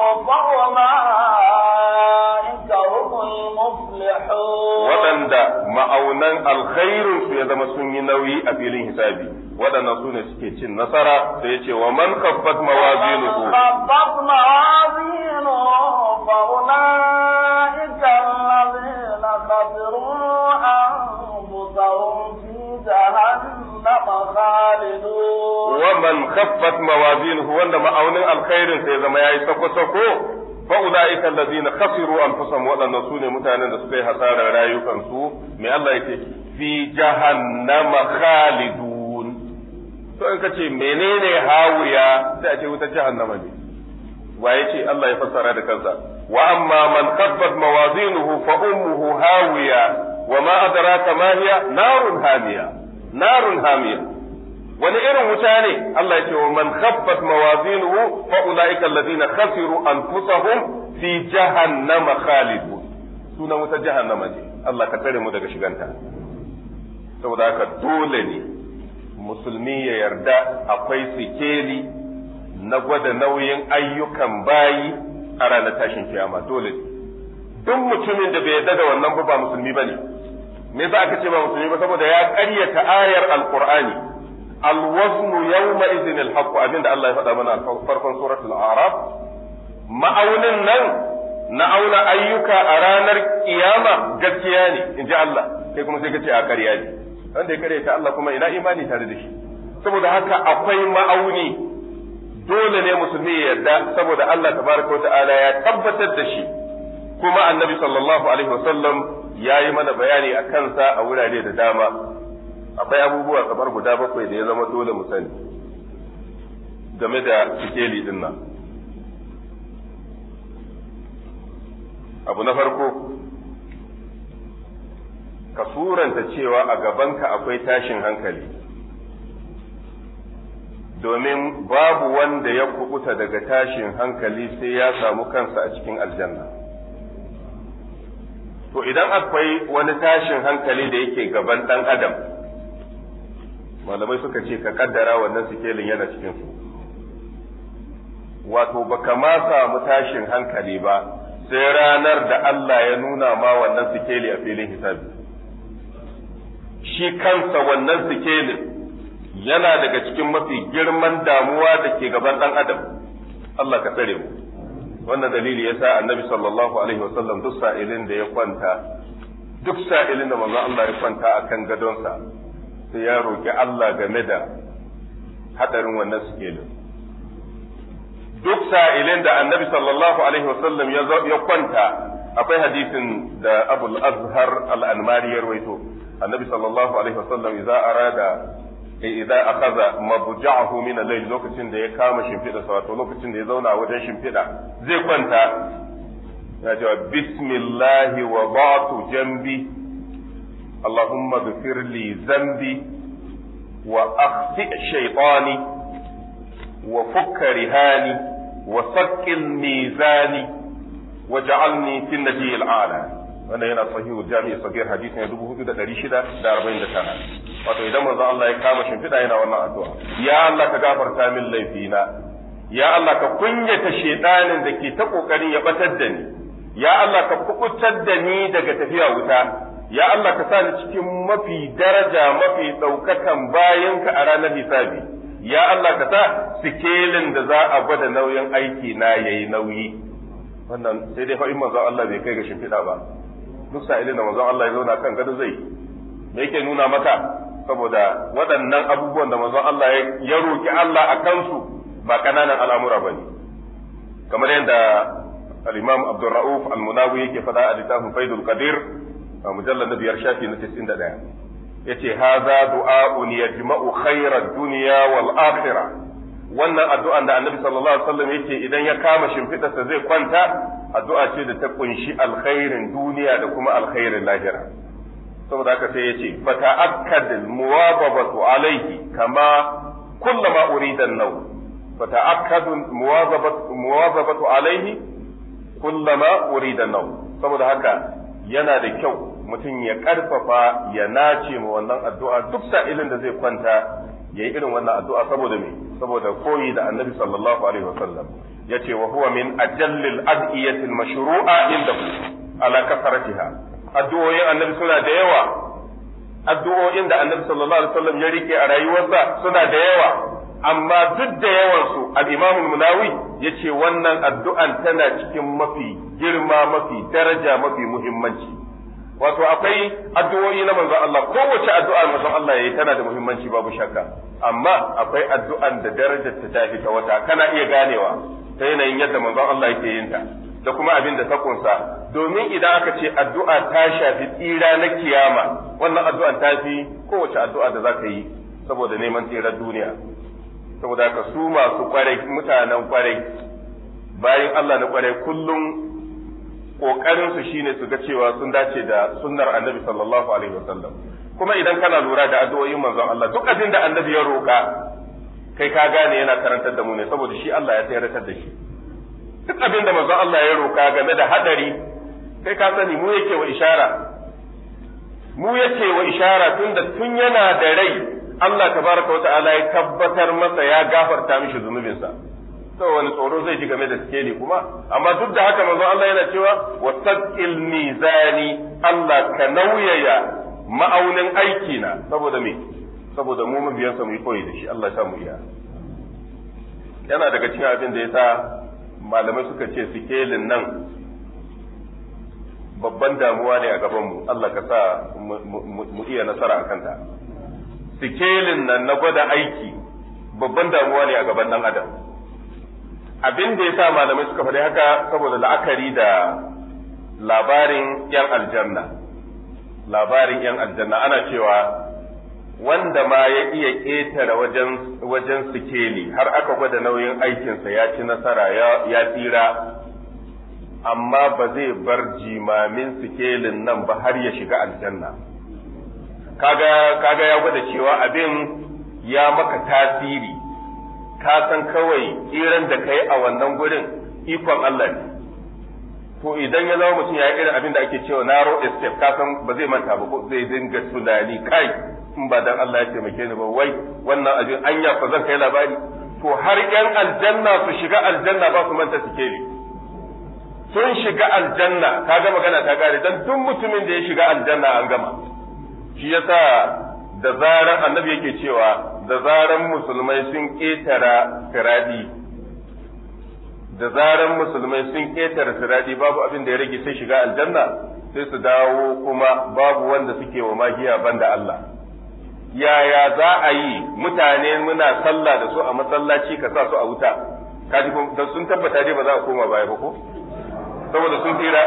فأولئك هم المفلحون waɗanda ma'aunan alkhairinsu ya zama sun yi nauyi a filin hisabi waɗannan su ne suke cin nasara sai ya ce wa man khaffat mawazinuhu خفت موازينه فأولئك الذين خسروا أنفسهم في جهنم خالدون wa man khaffat mawazinuhu wanda ma'aunin alkhairinsa ya zama yayi sako-sako fa ulaika allazina khasiru anfusahum waɗannan su ne mutanen da suka yi hasarar rayukansu me Allah yake fi jahannama khalidun to in ka ce menene hawiya sai a ce wutar jahannama ne wa ce Allah ya fassara da kansa wa amma man khaffat mawazinuhu fa ummuhu hawiya wa ma adraka ma hiya narun hamiya narun hamiya wani irin wuta ne Allah ya ce wa man khaffat mawazinuhu fa ulaika alladhina khasiru anfusahum fi jahannama khalidun sunan wutar jahannama ne Allah ka tare mu daga shiganta saboda haka dole ne musulmi ya yarda akwai sikeli na gwada nauyin ayyukan bayi a ranar tashin kiyama dole ne duk mutumin da bai yarda da wannan ba ba musulmi bane me yasa aka ce ba musulmi ba saboda ya ƙaryata ayar alqur'ani alwaznu yawma idhin alhaq abinda Allah ya faɗa mana a farkon suratul a'raf ma'aunin nan na auna ayyuka a ranar kiyama gaskiya ne in ji Allah kai kuma sai ka ce a ƙarya ne wanda ya ƙaryata Allah kuma ina imani tare da shi saboda haka akwai ma'auni dole ne musulmi ya yarda saboda Allah tabaraka wa ta'ala ya tabbatar da shi kuma annabi sallallahu alaihi wasallam ya yi mana bayani a kansa a wurare da dama akwai abubuwa kamar guda bakwai da ya zama dole mu sani game da sikeli din nan abu na farko ka suranta cewa a gabanka akwai tashin hankali domin babu wanda ya kubuta daga tashin hankali sai ya samu kansa a cikin aljanna to idan akwai wani tashin hankali da yake gaban ɗan adam malamai suka ce ka kaddara wannan sikelin yana cikin su wato baka ma samu tashin hankali ba sai ranar da Allah ya nuna ma wannan sikeli a filin hisabi shi kansa wannan sikelin yana daga cikin mafi girman damuwa da ke gaban ɗan adam Allah ka tsare mu wannan dalili ya sa annabi sallallahu alaihi wasallam duk sa'ilin da ya kwanta duk sa'ilin da manzon Allah ya kwanta akan gadonsa sai ya roki Allah game da hadarin wannan sikelin duk sa'ilin da annabi sallallahu alaihi wasallam ya kwanta akwai hadisin da abul azhar al-anmari ya rawaito annabi sallallahu alaihi wasallam idza arada idza akhadha mabja'ahu min al-layl lokacin da ya kama shimfida sa wato lokacin da ya zauna wajen shimfida zai kwanta ya ce bismillahi wa ba'tu jambi اللهم اغفر لي ذنبي وأخطئ شيطاني وفك رهاني وثقل ميزاني وجعلني في النجي الأعلى wanda yana sahihu jami'i sagir hadisi ne dubu hudu da ɗari shida da arba'in da tara wato idan manzo Allah ya kama shimfiɗa yana wannan addu'a ya Allah ka gafarta min laifina ya Allah ka kunyata shedanin da ke ta kokarin ya batar da ni ya Allah ka kukutar da ni daga tafiya wuta ya Allah ka sa ni cikin mafi daraja mafi ɗaukakan bayanka a ranar hisabi ya Allah ka sa sikelin da za a gwada nauyin aiki na yayi nauyi wannan sai dai fa in manzon Allah bai kai ga shimfiɗa ba duk sa'ilin da manzon Allah ya zauna kan gado zai me yake nuna maka saboda waɗannan abubuwan da manzon Allah ya roki Allah a kansu ba ƙananan al'amura bane kamar yadda al-Imam Abdul Rauf al-Munawi yake faɗa a littafin Faidul Qadir a mujallar na biyar shafi na 91 yace haza du'a'un yajma'u khairar dunya wal akhirah wannan addu'an da Annabi sallallahu alaihi wasallam yake idan ya kama shimfidarsa zai kwanta addu'a ce da ta kunshi alkhairin duniya da kuma alkhairin lahira saboda haka sai yace fa ta'akkad muwazabatu alaihi kama kullama urida an-naw fa ta'akkad muwazabatu muwazabatu alaihi kullama urida an-naw saboda haka yana da kyau mutum ya karfafa ya nace ma wannan addu'a duk sa'ilin da zai kwanta ya yi irin wannan addu'a saboda me saboda koyi da annabi sallallahu alaihi wasallam ya ce wa huwa min ajallil ad'iyatil mashru'a indahu ala kasaratiha addu'o'in annabi suna da yawa addu'o'in da annabi sallallahu alaihi wasallam ya rike a rayuwarsa suna da yawa amma duk da yawansu al-imam munawi ya ce wannan addu'an tana cikin mafi girma mafi daraja mafi muhimmanci wato akwai addu'o'i na manzon Allah kowace addu'a manzon Allah yayi tana da muhimmanci babu shakka amma akwai addu'an da darajar ta tafi ta wata kana iya ganewa ta yanayin yadda manzon Allah yake yin ta da kuma abin da ta kunsa domin idan aka ce addu'a ta shafi tsira na kiyama wannan addu'an ta fi kowace addu'a da zaka yi saboda neman tsirar duniya saboda haka su masu kwarai mutanen kwarai bayan Allah na kwarai kullum kokarin su shine su ga cewa sun dace da sunnar annabi sallallahu alaihi wasallam kuma idan kana lura da addu'o'in manzon Allah duk abin da annabi ya roka kai ka gane yana karantar da mu ne saboda shi Allah ya tsayar da shi duk abin da manzon Allah ya roka game da hadari kai ka sani mu yake wa ishara mu yake wa ishara tunda tun yana da rai Allah tabaraka wa ta'ala ya tabbatar masa ya gafarta mishi zunubinsa to wani tsoro zai ji game da sikeli kuma amma duk da haka manzo Allah yana cewa wasaqil mizani Allah ka nauyaya ma'aunin aiki na saboda me saboda mu mabiyansa mu yi koyi da shi Allah ya sa mu iya yana daga cikin abin da yasa malamai suka ce sikelin nan babban damuwa ne a gaban mu Allah ka sa mu iya nasara a kanta sikelin nan na gwada aiki babban damuwa ne a gaban dan adam abin da ya sa malamai suka faɗi haka saboda la'akari da labarin 'yan aljanna labarin 'yan aljanna ana cewa wanda ma ya iya ƙetare wajen wajen sikeli har aka gwada nauyin aikinsa ya ci nasara ya tsira amma ba zai bar jimamin sikelin nan ba har ya shiga aljanna kaga kaga ya gwada cewa abin ya maka tasiri ka san kawai tsiran da kai a wannan gurin ikon Allah ne to idan ya zama mutum ya yi irin abin da ake cewa narrow escape ka san ba zai manta ba ko zai dinga tunani kai in ba dan Allah ya taimake ni ba wai wannan abin anya fa zan kai labari to har yan aljanna su shiga aljanna ba su manta sikeli sun shiga aljanna kaga magana ta kare dan duk mutumin da ya shiga aljanna an gama shi yasa da zaran annabi yake cewa da zaran musulmai sun ketara firadi da zaran musulmai sun ketara firadi babu abin da ya rage sai shiga aljanna sai su dawo kuma babu wanda suke wa magiya banda Allah yaya za a yi mutane muna sallah da su a masallaci ka sa su a wuta kaji da sun tabbata dai ba za a koma baya ba ko saboda sun tsira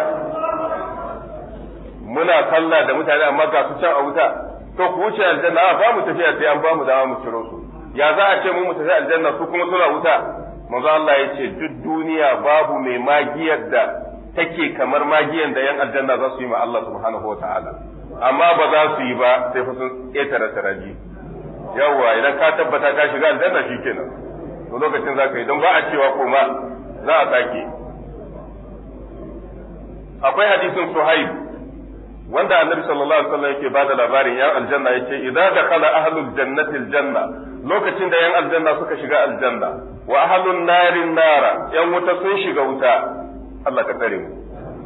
muna sallah da mutane amma ga su can a wuta to ku wuce aljanna ba mu tafiya sai an ba mu dama mu ciro su ya za a ce mu mu tafi aljanna su kuma suna wuta manzo Allah ya ce duk duniya babu mai magiyar da take kamar magiyar da yan aljanna za su yi ma Allah subhanahu wa ta'ala amma ba za su yi ba sai fa sun ƙetare taraji yawwa idan ka tabbata ka shiga aljanna shikenan to lokacin za ka yi don ba a cewa koma za a sake akwai hadisin suhaib wanda annabi sallallahu alaihi wasallam yake bada labarin yan aljanna yace idza dakhala ahlul jannati aljanna lokacin da yan aljanna suka shiga aljanna wa ahlun narin nara yan wuta sun shiga wuta Allah ka tsare mu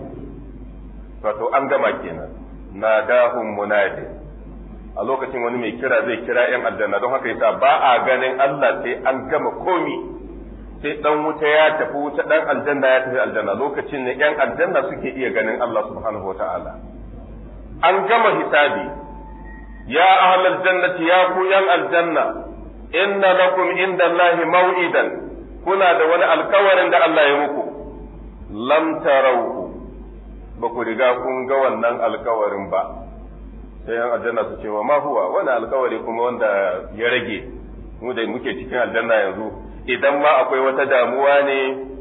wato an gama kenan nadahum munadi a lokacin wani mai kira zai kira yan aljanna don haka yasa ba a ganin Allah sai an gama komi sai dan wuta ya tafi wuta dan aljanna ya tafi aljanna lokacin ne yan aljanna suke iya ganin Allah subhanahu wataala an gama hisabi ya ahlal jannati ya ku yan aljanna inna lakum inda Allahi maw'idan kuna da wani alkawarin da Allah ya muku lam tarauhu ba ku riga kun ga wannan alkawarin ba sai yan aljanna su ce wa ma huwa wani alkawari kuma wanda ya rage mu da muke cikin aljanna yanzu idan ma akwai wata damuwa ne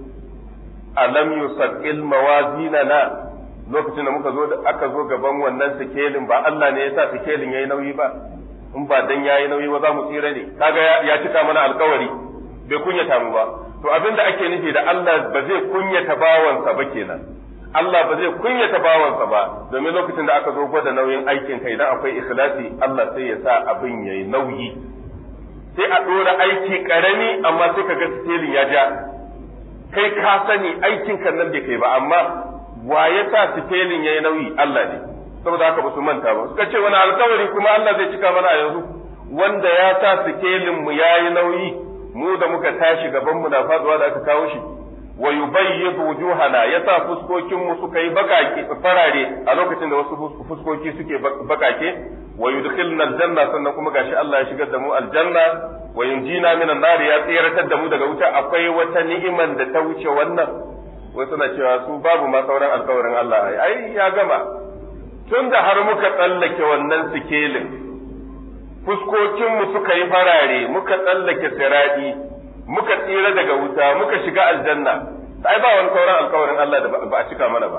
alam yusaqil mawazinana lokacin da muka zo da aka zo gaban wannan sikelin ba Allah ne ya sa sikelin yayi nauyi ba in ba dan yayi nauyi ba za mu tsira ne kaga ya cika mana alkawari bai kunyata mu ba to abinda ake nufi da Allah ba zai kunyata bawansa ba kenan Allah ba zai kunyata bawansa ba domin lokacin da aka zo gwada nauyin aikin ka idan akwai ikhlasi Allah sai ya sa abin yayi nauyi sai a dora aiki karami amma sai kaga sikelin ya ja kai ka sani aikin kan nan bai kai ba amma wa ya sa sikelin yayi nauyi Allah ne saboda haka ba su manta ba suka ce wani alkawari kuma Allah zai cika mana a yanzu wanda ya sa sikelin mu yayi nauyi mu da muka tashi gaban mu na faduwa da aka kawo shi wa yubayyidu wujuhana yasa fuskokin mu suka yi bakake farare a lokacin da wasu fuskoki suke bakake wa yudkhilna aljanna sannan kuma gashi Allah ya shigar da mu aljanna wa yunjina minan nar ya tsiratar da mu daga wuta akwai wata ni'iman da ta wuce wannan wai suna cewa su babu ma sauran alkawarin Allah ai ai ya gama tun da har muka tsallake wannan sikelin fuskokinmu suka yi farare muka tsallake siradi muka tsira daga wuta muka shiga aljanna ai ba wani sauran alkawarin Allah da ba a cika mana ba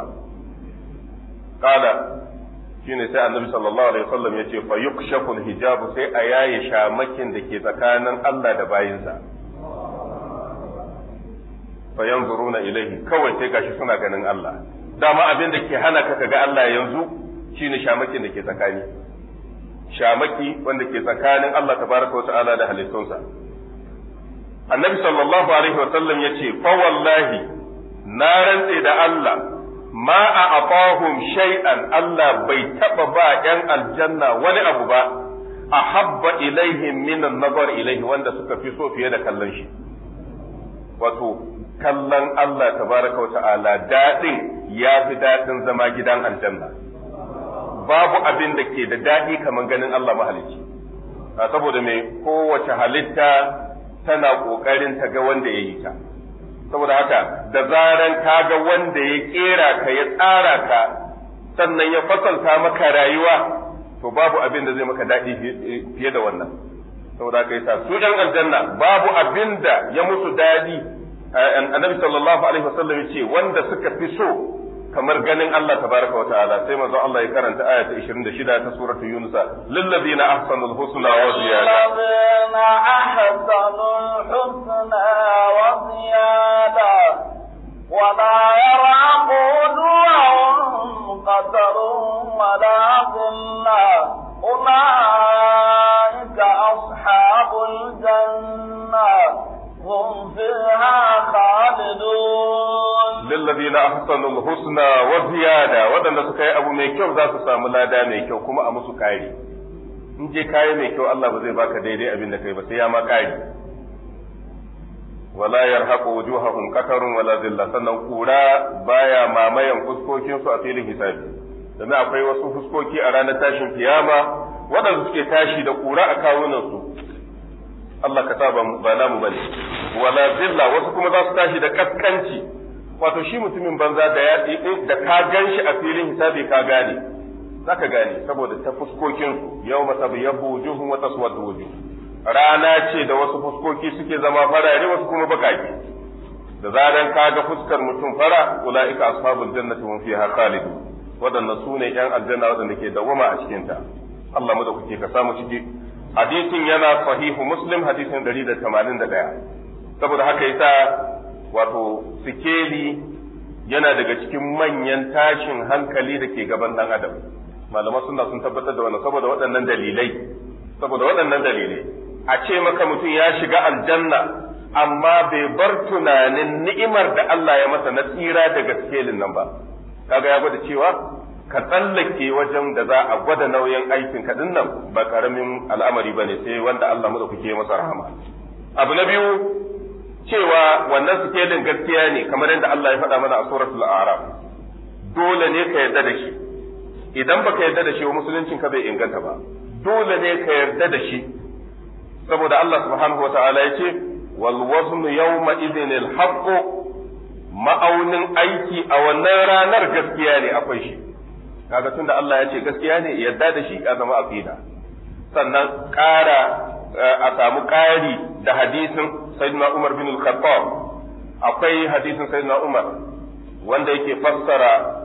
kala shine sai annabi sallallahu alaihi wasallam yace fa yukshafu hijabu sai a yaye shamakin da ke tsakanin Allah da bayinsa fa yanzuruna ilaihi kawai sai gashi suna ganin Allah dama abin da ke hana ka ga Allah yanzu shine shamakin da ke tsakani shamaki wanda ke tsakanin Allah tabaraka wata'ala da halittunsa annabi sallallahu alaihi wa sallam yace fa wallahi na rantse da Allah ma a afahum shay'an Allah bai taba ba yan aljanna wani abu ba ahabba ilaihim min an-nazar ilaihi wanda suka fi so fiye da kallon shi wato kallon Allah tabaraka wa ta'ala daɗin ya fi daɗin zama gidan aljanna babu abin da ke da daɗi kamar ganin Allah mahalicci saboda mai kowace halitta tana ƙoƙarin ta ga wanda ya yi ta saboda haka da zaran ka ga wanda ya ƙera ka ya tsara ka sannan ya fasalta maka rayuwa to to babu abin da zai maka daɗi fiye da wannan saboda haka yasa su ɗan aljanna babu abin da ya musu daɗi annabi sallallahu alaihi wasallam yace wanda suka fi so kamar ganin Allah tabaraka wa ta'ala sai manzo Allah ya karanta aya ta 26 ta suratul yunus lil ladina ahsanul husna wa ziyada الذين أحسنوا الحسنى وزيادة ولا يرهق وجوههم قتر ولا ذلة أولئك أصحاب الجنة هم فيها خالدون lillazina ahsanul husna wa ziyada wadanda suka yi abu mai kyau za su samu lada mai kyau kuma a musu kari in je kayi mai kyau Allah ba zai baka daidai abin da kai ba sai ya ma kari wala yarhaqu wujuhahum qatarun wala zilla sannan kura baya mamayan fuskokin su a filin hisabi domin akwai wasu fuskoki a ranar tashin kiyama waɗanda suke tashi da kura a kawunan su Allah ka sa ba namu bane wala zilla wasu kuma za su tashi da kaskanci wato shi mutumin banza da ya da ka gan shi a filin hisabi ka gane zaka gane saboda ta fuskokin su yau masabyabbu wujuhum wa taswaddu wujuh rana ce da wasu fuskoki suke zama farare wasu kuma bakaki da zaran ka ga fuskar mutum fara ulaika ashabul jannati hum fiha khalidun wadannan su ne yan aljanna wadanda ke dawama a cikin ta Allah mu da kuke ka samu ciki hadisin yana sahihu muslim hadisin 181 saboda haka yasa wato sikeli yana daga cikin manyan tashin hankali da ke gaban dan adam malaman suna sun tabbatar da wannan saboda waɗannan dalilai saboda waɗannan dalilai a ce maka mutum ya shiga aljanna amma bai bar tunanin ni'imar da Allah ya masa na tsira daga sikelin nan ba kaga ya gwada cewa ka tsallake wajen da za a gwada nauyin aikin ka nan ba karamin al'amari bane sai wanda Allah mu da kuke masa rahama abu na biyu cewa wannan sikelin gaskiya ne kamar yadda Allah ya faɗa mana a suratul a'raf dole ne ka yarda da shi idan baka yarda da shi wa musuluncin ka bai inganta ba dole ne ka yarda da shi saboda Allah subhanahu wa ta'ala ya ce wal waznu yawma idhin al haqq ma'aunin aiki a wannan ranar gaskiya ne akwai shi kaga tunda Allah ya ce gaskiya ne yarda da shi a zama aqida sannan ƙara a samu ƙari da hadisin sayyidina Umar bin al-Khattab akwai hadisin sayyidina Umar wanda yake fassara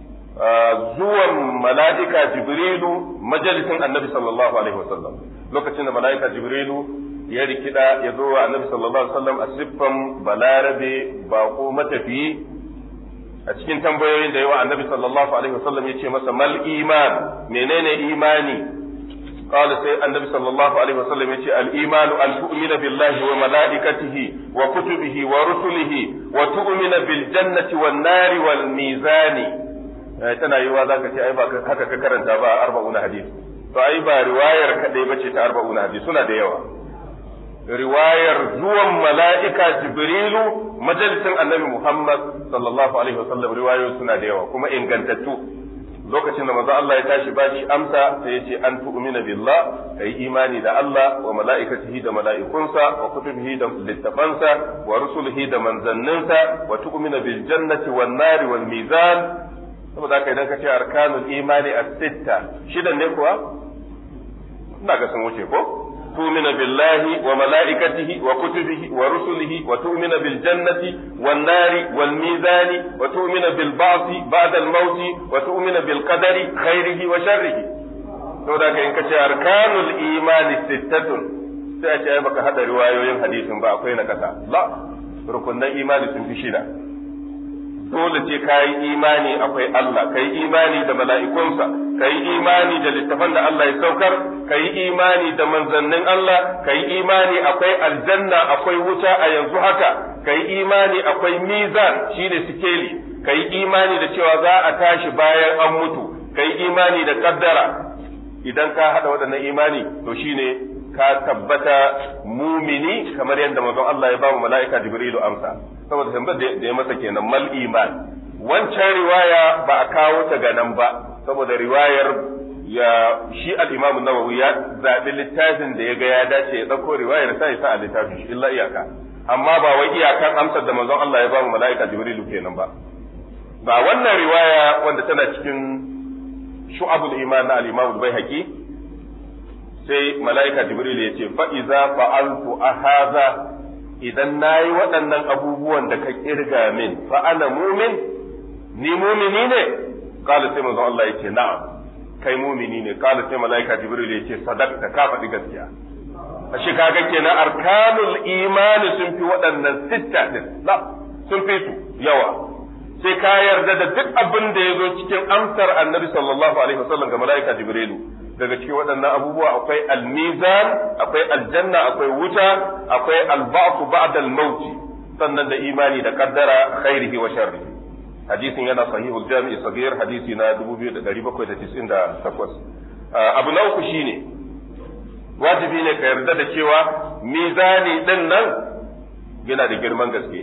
zuwan mala'ika Jibrilu majalisin Annabi sallallahu alaihi wasallam lokacin da mala'ika Jibrilu ya rikida ya zo wa Annabi sallallahu alaihi wasallam a siffan balarabe bako matafiyi a cikin tambayoyin da yawa Annabi sallallahu alaihi wasallam ya ce masa mal iman menene imani قال سي النبي صلى الله عليه وسلم يقول الإيمان أن تؤمن بالله وملائكته وكتبه ورسله وتؤمن بالجنة والنار والميزان tana yi wa zaka ce ai ba haka ka karanta ba arba'una hadis to ai ba riwayar kadai bace ta arba'una hadis suna da yawa riwayar zuwan mala'ika jibrilu majalisin annabi muhammad sallallahu alaihi wasallam riwayoyi suna da yawa kuma ingantattu lokacin da manzo Allah ya tashi ba shi amsa sai ya ce an tu'mina billah kai imani da Allah wa mala'ikatihi da mala'ikunsa wa kutubihi da littafansa wa rusulihi da manzanninsa wa tu'mina bil jannati wan nari wal mizan saboda haka idan ka ce arkanul imani as-sitta shidan ne kuwa ina ga sun wuce ko تؤمن بالله وملائكته وكتبه ورسله وتؤمن بالجنة والنار والميزان وتؤمن بالبعث بعد الموت وتؤمن بالقدر خيره وشره saboda ka in kace arkanul imani sittatun sai a ce ai baka hada riwayoyin hadisin ba akwai na kasa la rukunan imani sun fi shida dole ce ka yi imani akwai Allah ka yi imani da mala'ikunsa ka yi imani da littafan da Allah ya saukar ka yi imani da manzannin Allah ka yi imani akwai aljanna akwai wuta a yanzu haka ka yi imani akwai mizan shi ne sikeli ka yi imani da cewa za a tashi bayan an mutu ka yi imani da kaddara idan ka haɗa waɗannan imani to shine ka tabbata mumini kamar yadda manzon Allah ya ba mu mala'ika Jibrilu amsa saboda tambayar da ya masa kenan mal iman wancan riwaya ba a kawo ta ga nan ba saboda riwayar ya shi al-Imam Nawawi ya zabi littafin da ya ga ya dace ya dauko riwayar sai sa a littafin shi illa iyaka amma ba wai iyakan amsar da manzon Allah ya ba mu mala'ika Jibrilu kenan ba ba wannan riwaya wanda tana cikin shu'abul iman na al-imam al-baihaqi sai mala'ika jibril ya ce fa iza fa'altu ahaza idan nayi waɗannan abubuwan da ka kirga min fa ana mumin ni mumini ne qala sai manzo Allah ya ce na'am kai mumini ne qala sai mala'ika jibril ya ce sadaqta ka faɗi gaskiya ashe kaga kenan arkanul imani sun fi waɗannan sitta din la sun fi su yawa sai ka yarda da duk abin da ya zo cikin amsar annabi sallallahu alaihi wasallam ga mala'ika jibrilu daga cikin waɗannan abubuwa akwai almizan akwai aljanna akwai wuta akwai alba'su ba'da al-maut sannan da imani da kaddara khairihi wa sharrihi hadisin yana sahihul jami'i sagir hadisi na 2798 abu na uku shine wajibi ne ka yarda da cewa mizani din nan yana da girman gaske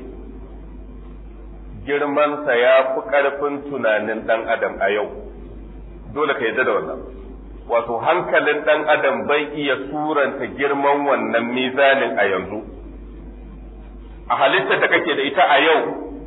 girmansa ya fi ƙarfin tunanin ɗan adam a yau dole ka yarda da wannan wato hankalin ɗan adam bai iya suranta girman wannan mizanin a yanzu a halittar da kake da ita a yau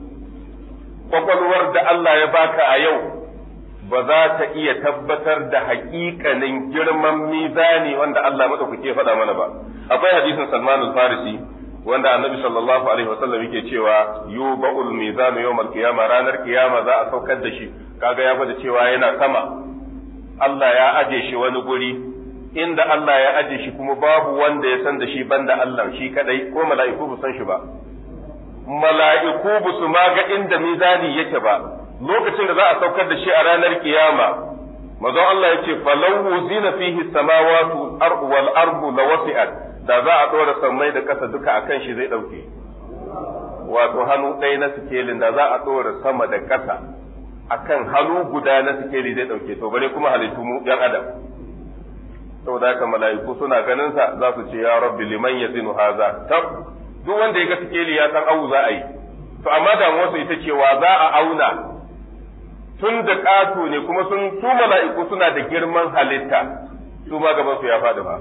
kwakwalwar da Allah ya baka a yau ba za ta iya tabbatar da haƙiƙanin girman mizani wanda Allah maɗaukake faɗa mana ba akwai hadisin Salman al-Farisi wanda annabi sallallahu alaihi wasallam yake cewa yuba'ul mizanu yawmal qiyama ranar kiyama za a saukar da shi kaga ya bada cewa yana sama Allah ya aje shi wani guri inda Allah ya aje shi kuma babu wanda ya san da shi banda Allah shi kadai ko mala'iku ba san shi ba mala'iku ba su ma ga inda mizani yake ba lokacin da za a saukar da shi a ranar kiyama mazan Allah ya ce falau zina fihi samawatu wal ardu la wasi'at da za a ɗora sammai da ƙasa duka a kan shi zai ɗauke. Wato hannu ɗaya na sikelin da za a ɗora sama da ƙasa a kan hannu guda na sikeli zai ɗauke, to bare kuma halittu mu ‘yan adam. Saboda haka mala'iku suna ganin sa za su ce ya rabbi liman ya zinu haza, tab, duk wanda ya ga sikeli ya san awu za a yi. To amma damuwarsu ita cewa za a auna tun da ƙato ne kuma sun su mala'iku suna da girman halitta, su ma gaban su ya faɗi ba.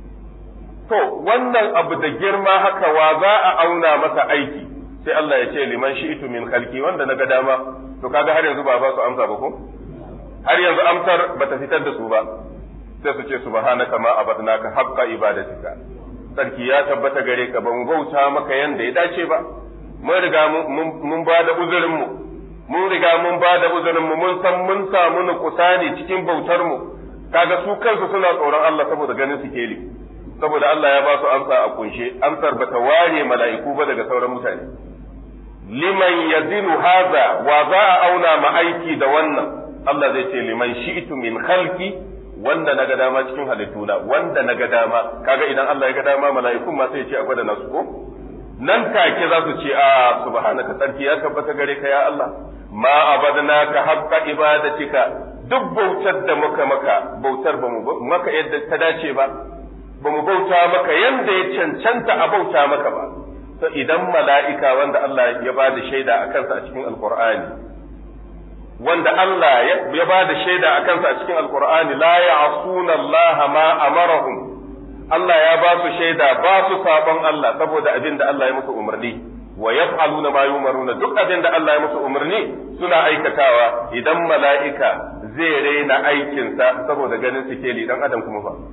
To, wannan abu da girma haka wa za a auna masa aiki, sai Allah ya ce liman shi'itu min khalqi wanda na ga dama, to kaga har yanzu ba ba su amsa ba ko? Har yanzu amsar ba ta fitar da su ba, sai su ce subhanaka ma abadnaka haqqa ibadatika. Sarki ya tabbata gare ka ba mu bauta maka yanda ya dace ba, mun riga mun ba da uzurinmu, mun riga mun ba da uzurinmu mun san mun samu nukusani cikin bautarmu, kaga su kansu suna tsoron Allah saboda ganin su keli. saboda Allah ya ba su amsa a kunshe amsar bata ware mala'iku ba daga sauran mutane liman yazinu haza wa za a auna ma aiki da wannan Allah zai ce liman shi'tu min khalqi wanda na ga dama cikin halittuna wanda na ga dama kaga idan Allah ya ga dama mala'ikun ma sai ya ce a gwada nasu ko nan take za su ce a subhanaka sarki ya tabbata gare ka ya Allah ma abadnaka haqqa ibadatika duk bautar da muka maka bautar ba mu maka yadda ta dace ba ba mu bauta maka yanda ya cancanta a bauta maka ba to idan mala'ika wanda Allah ya ba da shaida a kansa a cikin alkur'ani wanda Allah ya ba da shaida a kansa a cikin alkur'ani la ya'suna Allah ma amarahum Allah ya ba su shaida ba su sabon Allah saboda abin da Allah ya musu umarni wa yaf'aluna ma yumaruna duk abin da Allah ya musu umarni suna aikatawa idan mala'ika zai raina aikinsa saboda ganin sikeli dan adam kuma fa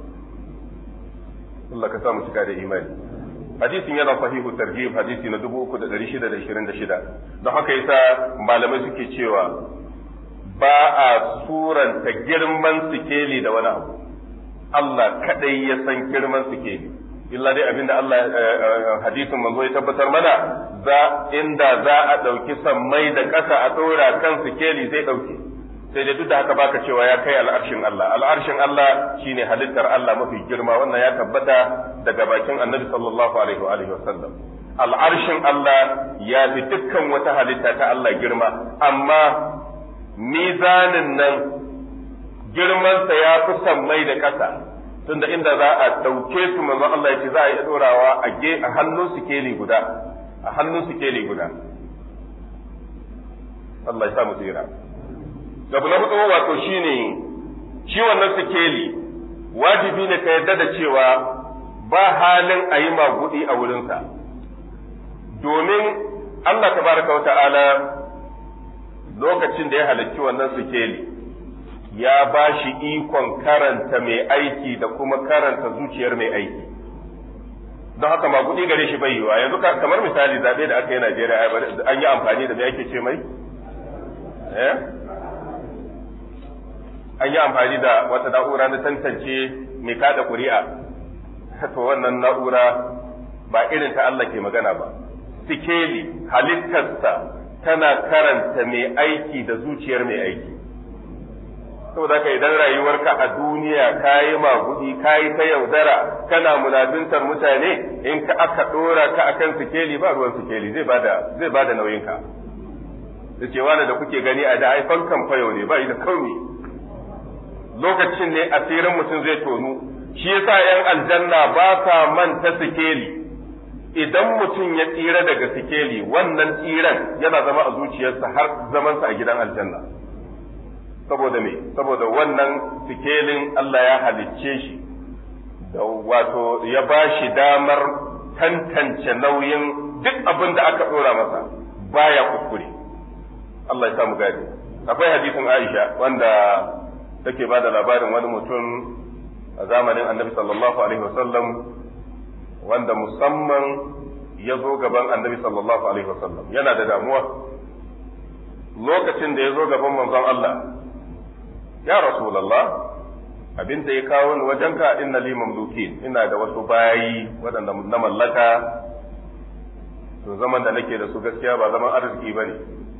Allah ka sa mu cika da imani hadisin yana sahihu tarjib hadisi na 3626 don haka yasa malamai suke cewa ba a suranta girman sikeli da wani abu Allah kadai ya san girman sikeli illa dai abinda Allah hadisin manzo ya tabbatar mana za inda za a ɗauki sammai da ƙasa a ɗora kan sikeli zai ɗauke sai dai duk da haka baka cewa ya kai al'arshin Allah al'arshin Allah shine halittar Allah mafi girma wannan ya tabbata daga bakin annabi sallallahu alaihi wa alihi wasallam al'arshin Allah ya fi dukkan wata halitta ta Allah girma amma mizanin nan girmansa ya fi sammai da ƙasa tunda inda za a ɗauke su manzon Allah ya ce za a yi ɗorawa a hannun sikeli guda a hannun sikeli guda Allah ya sa mu tsira abu na hudu wato shine shi wannan sikeli wajibi ne ka yarda da cewa ba halin a yi magudi a wurinsa domin Allah tabaraka wa ta'ala lokacin da ya halarci wannan sikeli ya ba shi ikon karanta mai aiki da kuma karanta zuciyar mai aiki don haka magudi gare shi bai yiwa yanzu kamar misali zaɓe da aka yi Najeriya an yi amfani da me ake ce mai eh an yi amfani da wata na'ura na tantance mai kada kuri'a to wannan na'ura ba irin ta Allah ke magana ba sikeli halittarsa tana karanta mai aiki da zuciyar mai aiki saboda haka idan rayuwarka a duniya ka yi magudi ka yi ta yaudara kana munabintar mutane in ka aka ɗora ka akan sikeli ba ruwan sikeli zai bada zai bada nauyinka da cewa da kuke gani a da haifan kan fayo ne ba da kauni lokacin ne asirin mutum zai tonu shi yasa yan aljanna ba sa manta sikeli idan mutum ya tsira daga sikeli wannan tsiran yana zama a zuciyarsa har zamansa a gidan aljanna saboda me saboda wannan sikelin Allah ya halicce shi da wato ya ba shi damar tantance nauyin duk abin da aka ɗora masa baya kuskure Allah ya samu gadi akwai hadisin Aisha wanda take ba da labarin wani mutum a zamanin annabi sallallahu alaihi wasallam wanda musamman ya zo gaban annabi sallallahu alaihi wasallam yana da damuwa lokacin da ya zo gaban manzon Allah ya rasulallah abin da ya kawo ni wajenka inna li mamlukin ina da wasu bayi waɗanda na mallaka to zaman da nake da su gaskiya ba zaman arziki ba ne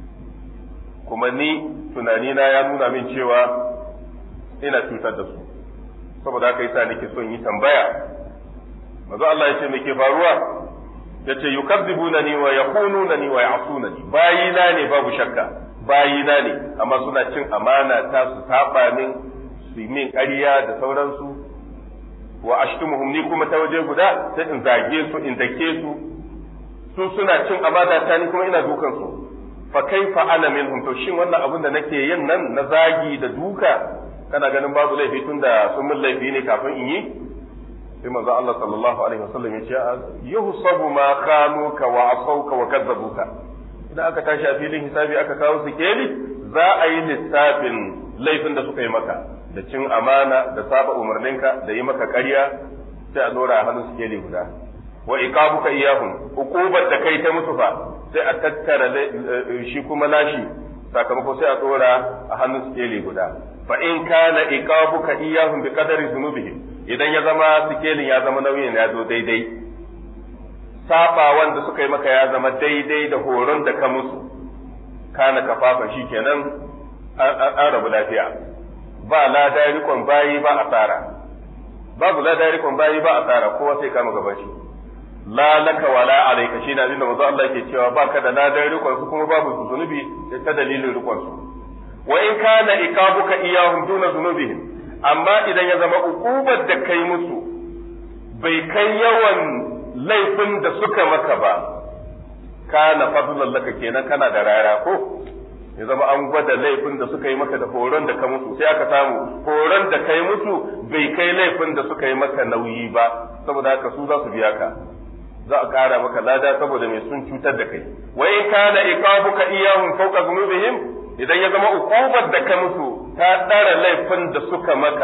kuma ni tunanina ya nuna min cewa ina cutar da su saboda haka yasa nake son yi tambaya manzo Allah ya ce me ke faruwa ya ce yukazzibunani wa yakununani wa ya'sunani bayina ne babu shakka bayina ne amma suna cin amana ta su saba min su min ƙarya da sauransu wa ashtumuhum ni kuma ta waje guda sai in zage su in dake su su suna cin amana ta ni kuma ina dukan su fa kaifa ana minhum to shin wannan abin da nake yin nan na zagi da duka kana ganin babu laifi tunda sun min laifi ne kafin in yi sai manzo Allah sallallahu alaihi wasallam ya ce yuhsabu ma khanuka wa asauka wa kadzabuka idan aka tashi a filin hisabi aka kawo su keli za a yi lissafin laifin da suka yi maka da cin amana da saba umarninka da yi maka ƙarya sai a dora a hannun su keli guda wa iqabuka iyahum uqubar da kai ta musu fa sai a tattara shi kuma nashi sakamako sai a dora a hannun su keli guda fa in kana iqabuka iyahum bi qadari dhunubihim idan ya zama sikelin ya zama nauyin ya zo daidai saba wanda suka yi maka ya zama daidai da horon da ka musu kana kafafa shi kenan an rabu lafiya ba lada rikon bayi ba asara babu lada rikon bayi ba asara kowa sai kama gaban shi la laka wala alayka shi na inda manzo Allah ke cewa baka da ladan rikon su kuma babu zunubi ta dalilin rikon su wa in kana iqabuka iyahum duna zunubihim amma idan ya zama ukubar da kai musu bai kai yawan laifin da suka maka ba kana fadlan laka kenan kana da rara ko ya zama an gwada laifin da suka yi maka da horon da ka musu sai aka samu horon da kai musu bai kai laifin da suka yi maka nauyi ba saboda haka su za su biya ka za a ƙara maka lada saboda mai sun cutar da kai wa in kana iqabuka iyahum fawqa dhunubihim idan ya zama ukubar da ka musu ta ɗara laifin da suka maka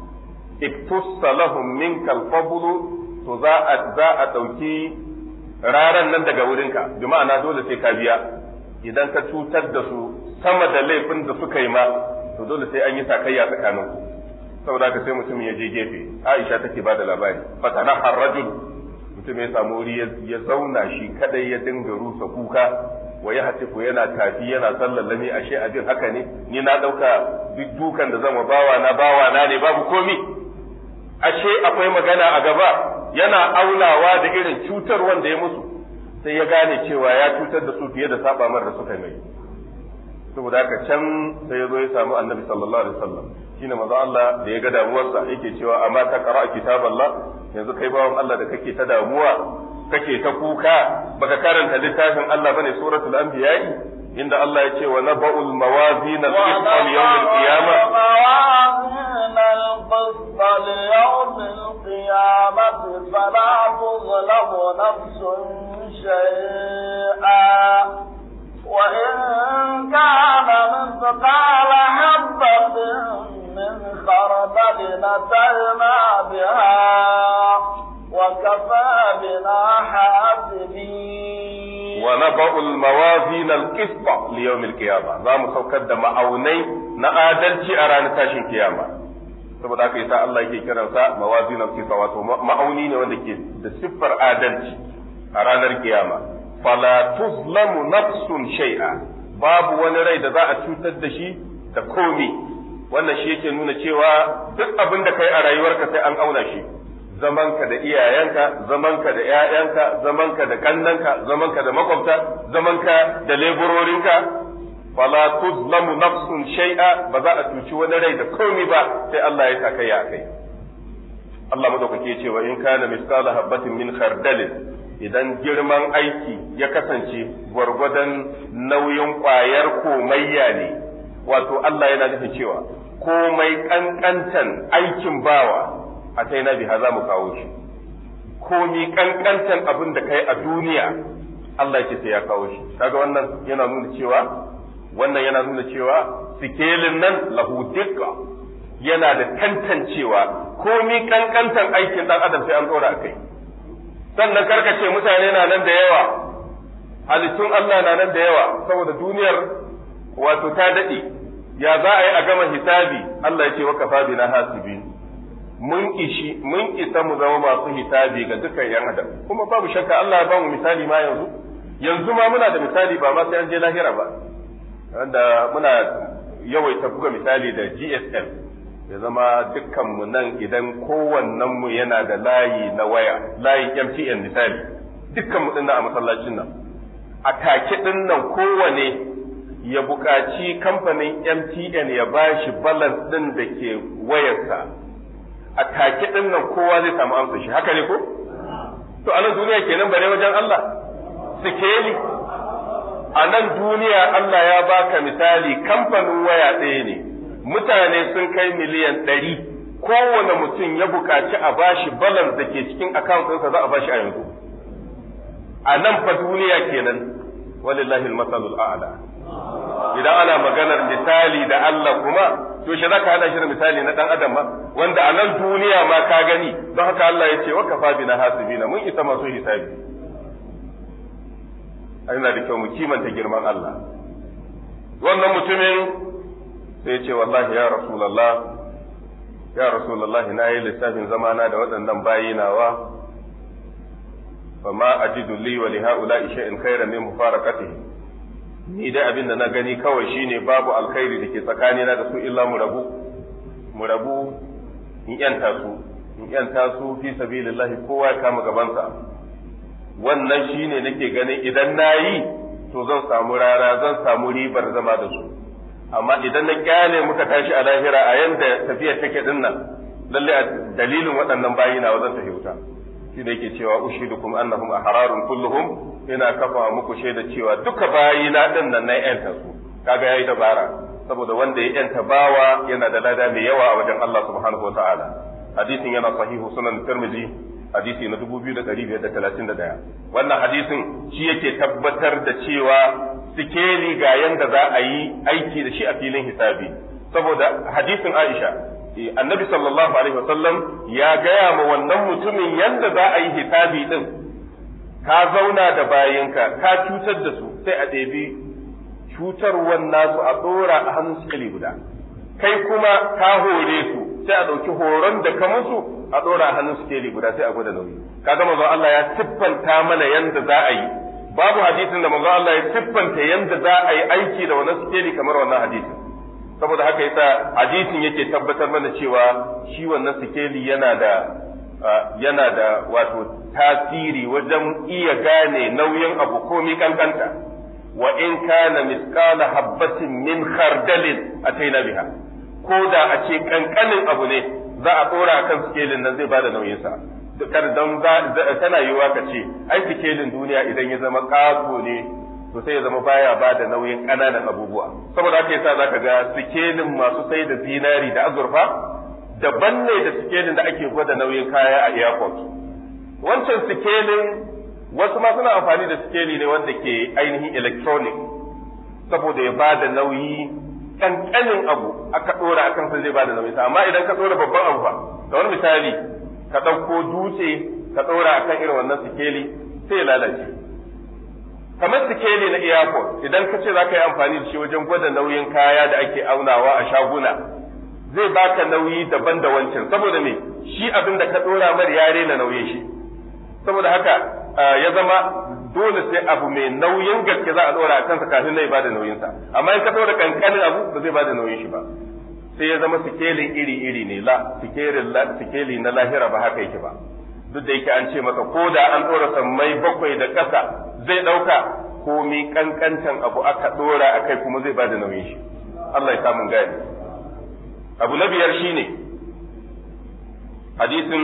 iktussa lahum minkal fadlu to za a za a ɗauki raran nan daga wurinka bi ma'ana dole sai ka biya idan ka cutar da su sama da laifin da suka yi ma to dole sai an yi sakayya tsakanin ku saboda haka sai mutum ya je gefe Aisha take ba da labari fatana harrajul mutum ya samu wuri ya zauna shi kadai ya dinga rusa kuka wa ya hatifu yana tafi yana sallallami ashe abin haka ne ni na dauka duk dukan da zan wa bawa na bawa na ne babu komi ashe akwai magana a gaba yana aunawa da irin cutar wanda ya musu sai ya gane cewa ya cutar da su fiye da saba mar da suka mai saboda haka can sai ya zo ya samu annabi sallallahu alaihi wasallam shine manzo Allah da ya ga damuwarsa yake cewa amma ta qara kitaballah yanzu kai bawan Allah da kake ta damuwa kake ta kuka baka karanta littafin Allah bane suratul anbiya inda Allah ya ce wa naba'ul mawazin al-qist al-yawm al-qiyamah موازين القسط ليوم القيامة فلا تظلم نفس شيئا وإن كان مثقال حبة خردل أتينا بها وكفى بنا حاسبين ونضع الموازين القسط ليوم القيامة za mu saukar da ma'aunai na adalci a ranar tashin kiyama saboda haka yasa Allah yake kiransa mawazin al-qisط wato ma'auni ne wanda ke da siffar adalci a ranar kiyama fala tuzlamu nafsun shay'a babu wani rai da za a cutar da shi da komi wannan shi yake nuna cewa duk abin da kai a rayuwarka sai an auna shi zamanka da iyayenka zamanka da ƴaƴanka zamanka da kannanka zamanka da makwabta zamanka da leburorinka fala tuzlamu nafsun shay'a ba za a cuci wani rai da komi ba sai Allah ya saka ya kai Allah madaukake ce wa in kana misqala habatin min khardalin idan girman aiki ya kasance gwargwadon nauyin ƙwayar komayya ne wato Allah yana nufin cewa komai ƙanƙantan aikin bawa a sai na biha za mu kawo shi komi ƙanƙantan abin da kai a duniya Allah ce sai ya kawo shi kaga wannan yana nuna cewa wannan yana nuna cewa sikelin nan lahu dukka yana da tantancewa komi ƙanƙantan aikin ɗan adam sai an ɗora a kai sannan karkace mutane na nan da yawa halittun Allah na nan da yawa saboda duniyar wato ta daɗe ya za a yi a gama hisabi Allah ya ce wa kafa bina hasibi mun ishi mun isa mu zama masu hisabi ga dukkan yan adam kuma babu shakka Allah ya ba mu misali ma yanzu yanzu ma muna da misali ba ma sai an je lahira ba wanda muna yawaita buga misali da GSM ya zama dukkanmu nan idan kowannenmu yana da layi na waya layin MTN misali dukkanmu ɗin a masallacin nan a take ɗin nan kowane ya buƙaci kamfanin MTN ya ba shi balance ɗin da ke wayarsa a take ɗin nan kowa zai samu amsa shi haka ne ko? To a nan duniya kenan bare wajen Allah sikeli a nan duniya Allah ya baka misali kamfanin waya ɗaya ne mutane sun kai miliyan ɗari kowane mutum ya buƙaci a bashi balance da ke cikin account ɗinsa za a bashi a yanzu a nan fa duniya kenan walillahi almasalul a'la idan ana maganar misali da Allah kuma to shi zaka hada shi da misali na dan adam ma wanda a nan duniya ma ka gani don haka Allah ya ce wa kafa bina hasibina mun isa masu hisabi yana da kyau mu kimanta girman Allah wannan mutumin sai ce wallahi ya rasulallah ya rasulallah na yi lissafin zamana da waɗannan bayi nawa fa ma ajidu li wa li haula shay'in khairan min mufaraqatihi ni dai abin da na gani kawai shine babu alkhairi da ke tsakanina da su illa mu rabu mu rabu in yanta su in yanta su fi sabilillahi kowa ya kama gabansa wannan shine nake ganin idan nayi to zan samu rara zan samu ribar zama da su amma idan na kyale muka tashi a lahira a yanda tafiyar take din nan lalle a dalilin waɗannan bayi na wajen tafi wuta shi da yake cewa ushidukum annahum ahrarun kulluhum ina kafa muku shaida cewa duka bayi na din nan na yanta su kaga yayi dabara saboda wanda ya yanta bawa yana da lada mai yawa a wajen Allah subhanahu wataala hadisin yana sahihu sunan tirmidhi hadisi na 2531 wannan hadisin shi yake tabbatar da cewa sikeli ga yanda za a yi aiki da shi a filin hisabi saboda hadisin Aisha annabi sallallahu alaihi wasallam ya gaya ma wannan mutumin yanda za a yi hisabi din ka zauna da bayinka ka cutar da su sai a ɗebi cutarwan nasu a ɗora a hannun sikeli guda kai kuma ka hore su sai a ɗauki horon da ka musu a ɗora a hannun sikeli guda sai a gwada nauyi kaga manzon Allah ya siffanta mana yanda za a yi babu hadisin da manzon Allah ya siffanta yanda za a yi aiki da wannan sikeli kamar wannan hadisin saboda haka yasa hadisin yake tabbatar mana cewa shi wannan sikeli yana da yana da wato tasiri wajen iya gane nauyin abu komi kankanta wa in kana misqala habbatin min khardalin ataina biha ko da a ce kankanin abu ne za a tsora akan sikelin nan zai bada nauyin sa kar dan tana yiwa ka ce ai sikelin duniya idan ya zama kago ne to sai ya zama baya ba da nauyin ƙananan abubuwa saboda haka yasa zaka ga sikelin masu sai da zinari da azurfa daban ne da sikelin da ake gwada nauyin kaya a airport wancan sikelin wasu ma suna amfani da sikeli ne wanda ke ainihin electronic saboda ya ba da nauyi kankanin abu aka dora akan sa zai bada nauyi amma idan ka dora babban abu fa kamar misali ka ɗauko dutse ka dora akan irin wannan sikeli sai ya lalace kamar sikeli na airport idan ka ce za ka yi amfani da shi wajen gwada nauyin kaya da ake aunawa a shaguna zai baka nauyi daban da wancan saboda me shi abin da ka dora mar ya rena nauyin shi saboda haka ya zama dole sai abu mai nauyin gaske za a dora a kansa kafin na bada nauyinsa amma in ka dora kankanin abu ba zai bada nauyin shi ba sai ya zama sikelin iri iri ne la sikeli na lahira ba haka yake ba duk da yake an ce maka ko da an dora sammai bakwai da ƙasa zai ɗauka komi kankantan abu aka dora a kai kuma zai bada nauyin shi Allah ya samu gani abu na biyar shine hadisin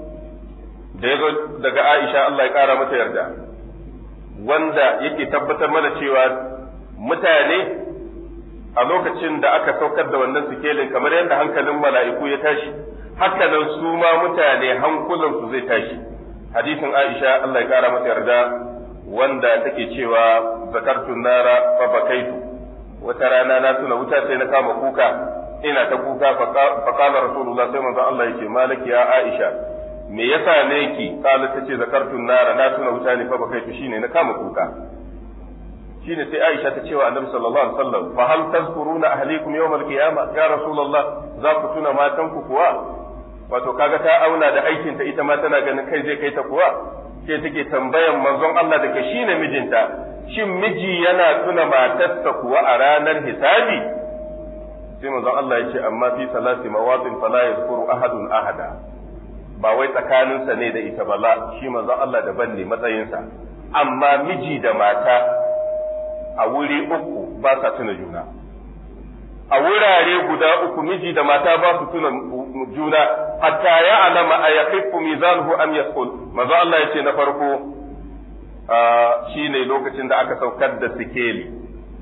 da ya zo daga Aisha Allah ya ƙara mata yarda wanda yake tabbatar mana cewa mutane a lokacin da aka saukar da wannan sikelin kamar yadda hankalin mala'iku ya tashi haka nan su ma mutane hankulansu zai tashi hadisin Aisha Allah ya ƙara mata yarda wanda take cewa zakartu nara fa bakaitu wata rana na tuna wuta sai na kama kuka ina ta kuka fa qala rasulullah sai manzo Allah yake malaki ya Aisha me yasa ne ki kala ta ce zakartun nara na tuna wuta ne fa ba kai shine na kama kuka shine sai Aisha ta ce wa Annabi sallallahu alaihi wasallam fa hal tazkuruna ahlikum yawm al-qiyamah ya rasulullah za ku tuna matan ku kuwa wato kaga ta auna da aikin ta ita ma tana ganin kai zai kai ta kuwa ke take tambayan manzon Allah da ke shine mijinta shin miji yana tuna matarsa kuwa a ranar hisabi sai manzon Allah ya ce amma fi salati mawatin fala yazkuru ahadun ahada ba wai tsakaninsa ne da ita ba la shi manzon Allah daban ne matsayinsa amma miji da mata a wuri uku ba sa tuna juna a wurare guda uku miji da mata ba su tuna juna hatta ya alama a yaqifu mizanuhu am yasqul manzon Allah ya ce na farko shine lokacin da aka saukar da sikeli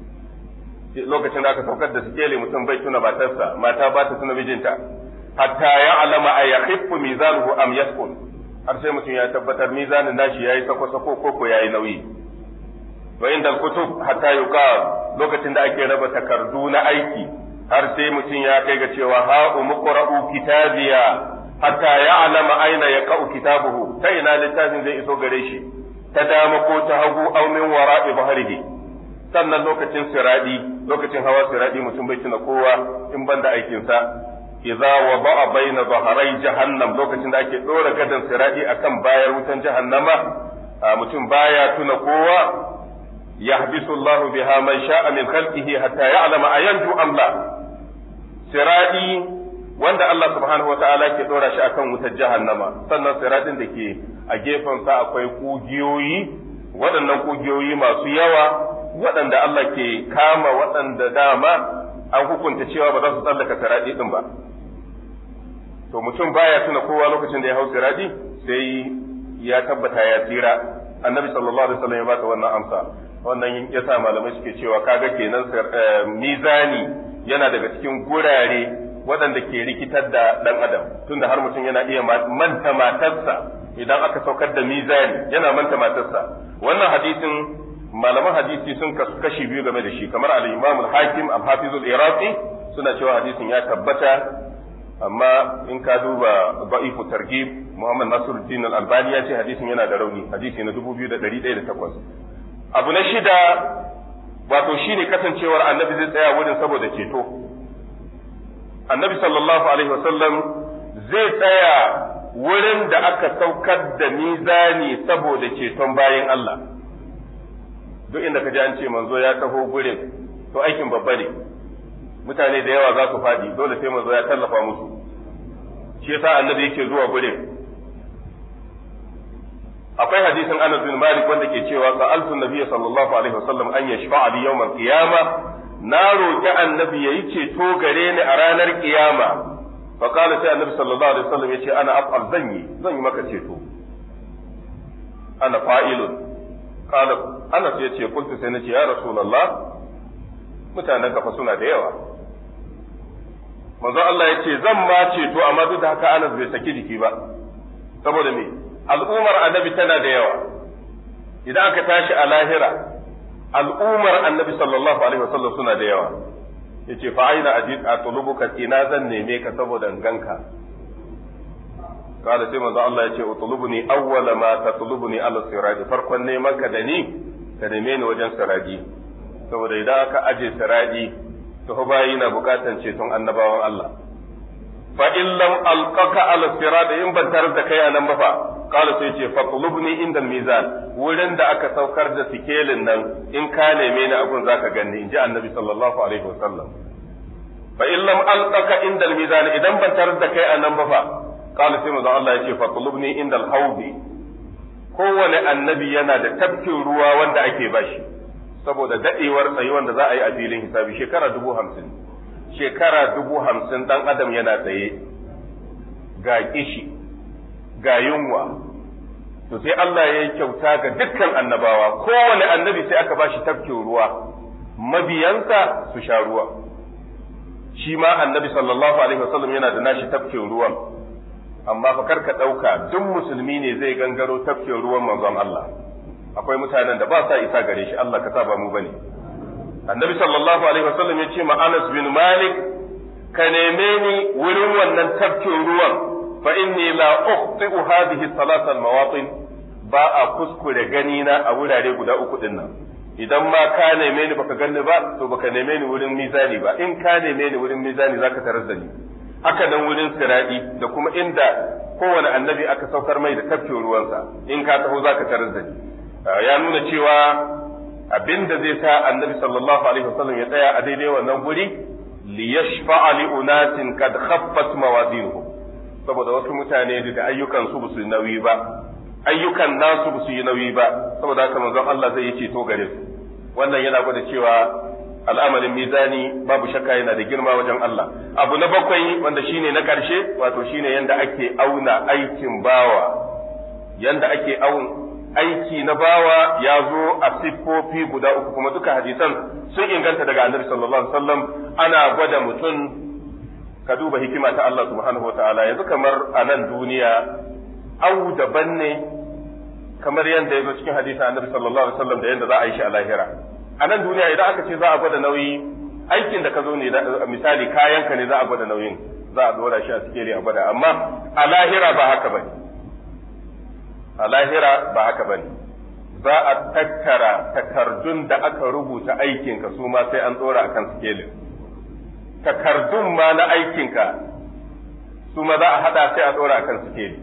lokacin da aka saukar da sikeli mutum bai tuna matarsa mata ba ta tuna mijinta hatta ya alama a yakhiffu mizanuhu am yasqul har sai mutum ya tabbatar mizanin nashi yayi sako sako ko ko yayi nauyi wa inda kutub hatta yuqal lokacin da ake raba takardu na aiki har sai mutum ya kai ga cewa ha umqra'u kitabiya hatta ya alama aina yaqa'u kitabuhu ta ina littafin zai iso gare shi ta dama ko ta hagu aw min wara'i bahrihi sannan lokacin siradi lokacin hawa siradi mutum bai tuna kowa in banda aikinsa idza wada'a baina dhahrai jahannam lokacin da ake dora gadan siradi akan bayar wutan jahannama mutum baya tuna kowa yahbisu Allahu biha man sha'a min khalqihi hatta ya'lama ayanju am la siradi wanda Allah subhanahu wata'ala ke dora shi akan wutar jahannama sannan siradin da ke a gefen sa akwai kugiyoyi waɗannan kugiyoyi masu yawa waɗanda Allah ke kama waɗanda dama an hukunta cewa ba za su tsallaka siradi din ba to mutum baya tuna kowa lokacin da ya hau siradi sai ya tabbata ya tsira annabi sallallahu alaihi wasallam ya baka wannan amsa wannan ya sa malamai suke cewa kaga kenan mizani yana daga cikin gurare waɗanda ke rikitar da ɗan adam tunda har mutum yana iya manta matarsa idan aka saukar da mizani yana manta matarsa wannan hadisin malaman hadisi sun kasu kashi biyu game da shi kamar al-imam al-hakim al-hafiz al-iraqi suna cewa hadisin ya tabbata amma in ka duba ba'ifu targhib Muhammad Nasiruddin Al-Albani ya ce hadisin yana da rauni hadisi na 2108 abu na shida wato shine kasancewar annabi zai tsaya wurin saboda ceto annabi sallallahu alaihi wasallam zai tsaya wurin da aka saukar da mizani saboda ceton bayan Allah duk inda ka ji an ce manzo ya taho gurin to aikin babba ne mutane da yawa za su faɗi dole sai manzo ya tallafa musu shi yasa annabi yake zuwa gurin akwai hadisin Anas bin Malik wanda ke cewa sa'altu nabiyyi sallallahu alaihi wasallam an yashfa'a li yawm al-qiyama na roki annabi yayi ceto gare ni a ranar kiyama fa qala sai annabi sallallahu alaihi wasallam yace ana af'al zan yi zan yi maka ceto ana fa'ilun qala Anas yace kuntu sai nace ya rasulullah mutanen kafa suna da yawa manzo Allah ya ce zan ma ceto amma duk da haka Anas bai saki jiki ba saboda me al'ummar annabi tana da yawa idan aka tashi a lahira al'ummar annabi sallallahu alaihi wasallam suna da yawa yace fa aina ajid atlubuka ina zan neme ka saboda in ganka kada sai manzo Allah yace utlubuni awwala ma tatlubuni ala sirati farkon neman ka da ni ka neme ni wajen siradi saboda idan aka aje siradi to bayi na bukatan ceton annabawan Allah fa in lam alqaka ala sirati in ban tarar da kai anan ba fa qala sai ce fatlubni inda mizan wurin da aka saukar da sikelin nan in ka neme ni abun zaka ganni inji annabi sallallahu alaihi wasallam fa in lam alqaka inda mizan idan ban tarar da kai anan ba fa qala sai manzo Allah ya ce fatlubni inda alhawdi kowane annabi yana da tafkin ruwa wanda ake bashi saboda dadewar tsayuwan da za a yi a filin hisabi shekara dubu hamsin shekara dubu hamsin dan adam yana tsaye ga kishi ga yunwa to sai Allah ya yi kyauta ga dukkan annabawa kowane annabi sai aka bashi tafkin ruwa mabiyansa su sha ruwa shi ma annabi sallallahu alaihi wasallam yana da nashi tafkin ruwan amma fa karka ɗauka duk musulmi ne zai gangaro tafkin ruwan manzon Allah akwai mutanen da ba sa isa gare shi Allah ka sa ba mu bane annabi sallallahu alaihi wasallam ya ce ma Anas bin Malik ka neme ni wurin wannan tafkin ruwan fa inni la ukhti'u hadhihi salasa al-mawatin ba a kuskure gani na a wurare guda uku din nan idan ma ka neme ni baka ganni ba to baka neme ni wurin mizani ba in ka neme ni wurin mizani zaka tarar da ni haka nan wurin siradi da kuma inda kowane annabi aka saukar mai da tafkin ruwansa in ka taho zaka tarar da ni ya nuna cewa abinda zai sa annabi sallallahu alaihi wasallam ya tsaya a daidai wannan guri li yashfa'a li unasin kad khaffat mawazinuhum saboda wasu mutane da ayyukan su ba su yi nauyi ba ayyukan nasu ba su yi nauyi ba saboda haka manzon Allah zai yi ceto gare su wannan yana gwada cewa al'amarin mizani babu shakka yana da girma wajen Allah abu na bakwai wanda shine na karshe wato shine yanda ake auna aikin bawa yanda ake aun aiki na bawa ya zo a siffofi guda uku kuma duka hadisan sun inganta daga annabi sallallahu alaihi wasallam ana gwada mutum ka duba hikima ta Allah subhanahu wa ta'ala yanzu kamar a nan duniya au daban ne kamar yadda ya zo cikin hadisi annabi sallallahu alaihi wasallam da yadda za a yi shi a lahira a nan duniya idan aka ce za a gwada nauyi aikin da ka zo ne misali kayanka ne za a gwada nauyin za a dora shi a sikeli a gwada amma a lahira ba haka bane a lahira ba haka bane za a tattara takardun da aka rubuta aikinka su ma sai an dora akan sikelin takardun ma na aikinka su ma za a haɗa sai a ɗora kan sikeli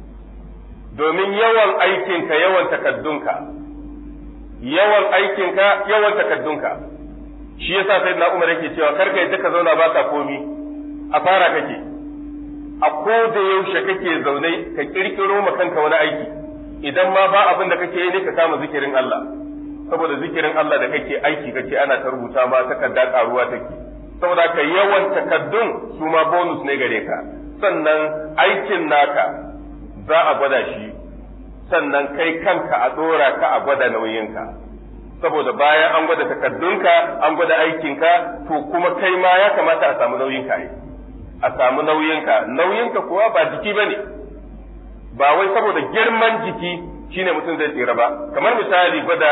domin yawan aikinka yawan takaddunka yawan aikinka yawan takaddunka shi yasa sai na umar yake cewa karka yadda ka zauna ba ka komi a fara kake a ko da yaushe kake zaune ka kirkiro ma kanka wani aiki idan ma ba abin da kake yi ne ka kama zikirin Allah saboda zikirin Allah da kake aiki kake ana ta rubuta ma takarda karuwa take saboda ka yawan takaddun su ma bonus ne gare ka sannan aikin naka za a gwada shi sannan kai kanka a dora ka a gwada nauyinka saboda bayan an gwada takaddunka an gwada aikinka to kuma kai ma ya kamata a samu nauyinka ne a samu nauyinka nauyinka kuwa ba jiki bane ba wai saboda girman jiki shine mutum zai tsira ba kamar misali gwada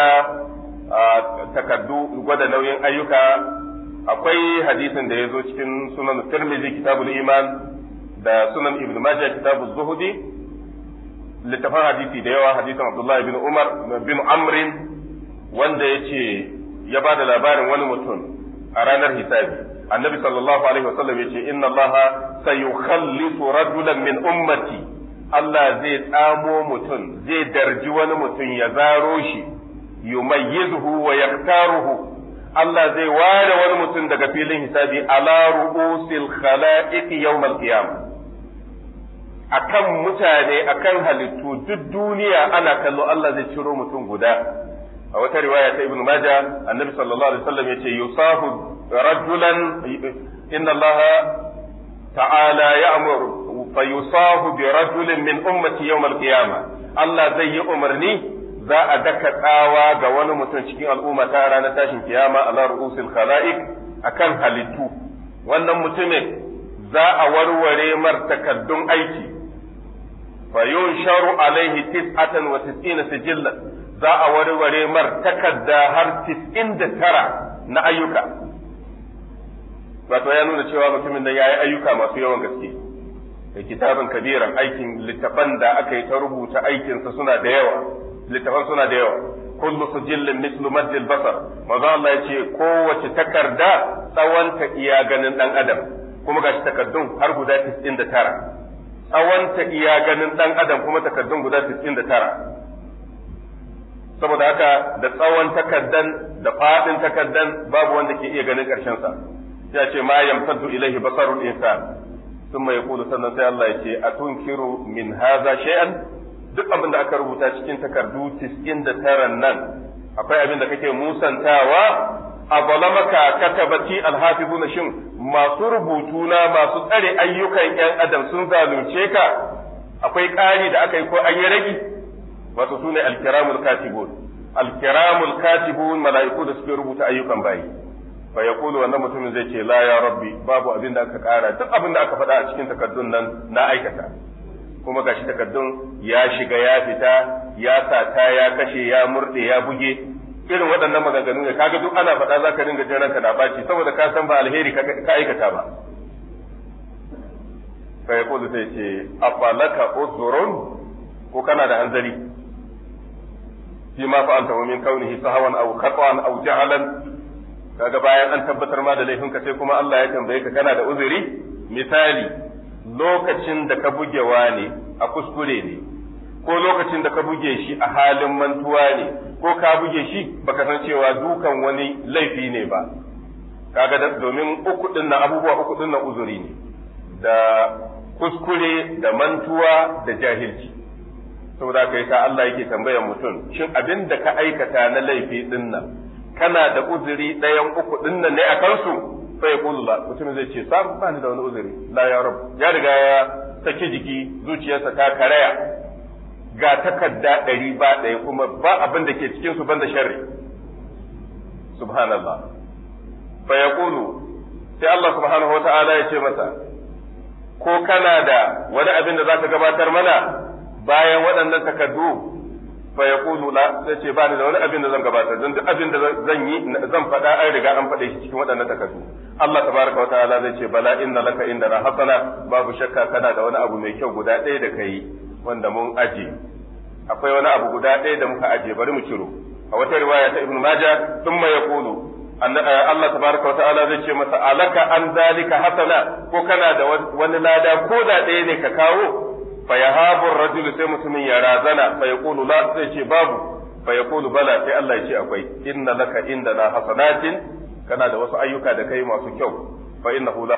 takaddu gwada nauyin ayyuka akwai hadisin da ya zo cikin sunan tirmidhi kitabul iman da sunan ibn majah kitabuz zuhudi littafin hadisi da yawa hadisin abdullahi bin umar bin amrin wanda ya ce ya ba da labarin wani mutum a ranar hisabi annabi sallallahu alaihi wasallam ya ce inna allaha sayukhallisu rajulan min ummati Allah zai tsamo mutum zai darji wani mutum ya zaro shi yumayyizuhu wa yaktaruhu Allah zai ware wani mutum daga filin hisabi ala ru'usil khala'iq yawmal qiyamah akan mutane akan halittu duk duniya ana kallo Allah zai ciro mutum guda a wata riwaya ta Ibn Majah annabi sallallahu alaihi wasallam yace yusahu rajulan inna Allah ta'ala ya'muru fa yusahu bi rajulin min ummati yawm al-qiyamah Allah zai yi umarni za a daka tsawa ga wani mutum cikin al'umma ta ranar tashin kiyama ala ru'usil khala'iq akan halittu wannan mutumin za a warware mar takaddun aiki fa yunsharu alaihi tis'atan wa tis'ina sijillan za a warware mar takadda har tis'in da tara na ayyuka wato ya nuna cewa mutumin nan yayi ayyuka masu yawan gaske da kitabin kabiran aikin littafan da aka yi ta rubuta aikinsa suna da yawa littafan suna da yawa kullu sujillin mislu maddil basar maza Allah ya ce kowace takarda tsawonta iya ganin dan adam kuma gashi takaddun har guda 99 tsawonta iya ganin dan adam kuma takaddun guda 99 saboda haka da tsawon takaddan da fadin takaddan babu wanda ke iya ganin karshen sa ya ce ma yamtaddu ilaihi basarul insan thumma yaqulu sannan sai Allah ya ce atunkiru min hadha shay'an duk abin da aka rubuta cikin takardu 99 nan akwai abin da kake musantawa a balamaka katabati alhafizuna shin masu rubutu na masu tsare ayyukan yan adam sun zalunce ka akwai ƙari da aka yi ko an yi ragi wato sune alkiramul katibun alkiramul katibun mala'iku da suke rubuta ayyukan bayi fa yaqulu wannan mutumin zai ce la ya rabbi babu abin da aka ƙara duk abin da aka faɗa a cikin takardun nan na aikata kuma gashi takaddun ya shiga ya fita ya sata ya kashe ya murde ya buge irin waɗannan maganganu ne kaga duk ana faɗa zaka dinga jin ranka da baci saboda ka san ba alheri ka aikata ba fa yaqulu sai ce afalaka uzrun ko kana da hanzari fi ma fa'alta wa min kaunihi sahawan aw khata'an aw jahalan kaga bayan an tabbatar ma da laifinka sai kuma Allah ya tambaye ka kana da uzuri misali lokacin da ka buge ne a kuskure ne ko lokacin da ka buge shi a halin mantuwa ne ko ka buge shi baka san cewa dukan wani laifi ne ba kaga domin uku din nan abubuwa uku din nan uzuri ne da kuskure da mantuwa da jahilci saboda kai sa Allah yake tambayar mutum shin abin da ka aikata na laifi din nan kana da uzuri ɗayan uku din nan ne a kansu fa ya kulu la mutum zai ce sam ba ni da wani uzuri la ya rabu ya riga ya saki jiki zuciyarsa ta karaya ga takarda ɗari ba ɗaya kuma ba abin da ke cikin su banda sharri subhanallah fa ya kulu sai Allah subhanahu wa ta'ala ya ce masa ko kana da wani abin da zaka gabatar mana bayan waɗannan takardu fa ya kulu la sai ce ba ni da wani abin da zan gabatar don duk abin da zan yi zan faɗa an riga an faɗe shi cikin waɗannan takardu Allah tabaraka wa ta'ala zai ce bala inna laka indana hasana babu shakka kana da wani abu mai kyau guda ɗaya da kai wanda mun aje akwai wani abu guda ɗaya da muka aje bari mu ciro a wata riwaya ta ibnu majah thumma yaqulu Allah tabaraka wa ta'ala zai ce masa alaka an zalika hasana ko kana da wani lada ko da ɗaya ne ka kawo fa yahabu rajulu sai mutumin ya razana fa yaqulu la sai ce babu fa yaqulu bala sai Allah ya ce akwai inna laka indana hasanatin kana da wasu ayyuka da kai masu kyau fa innahu la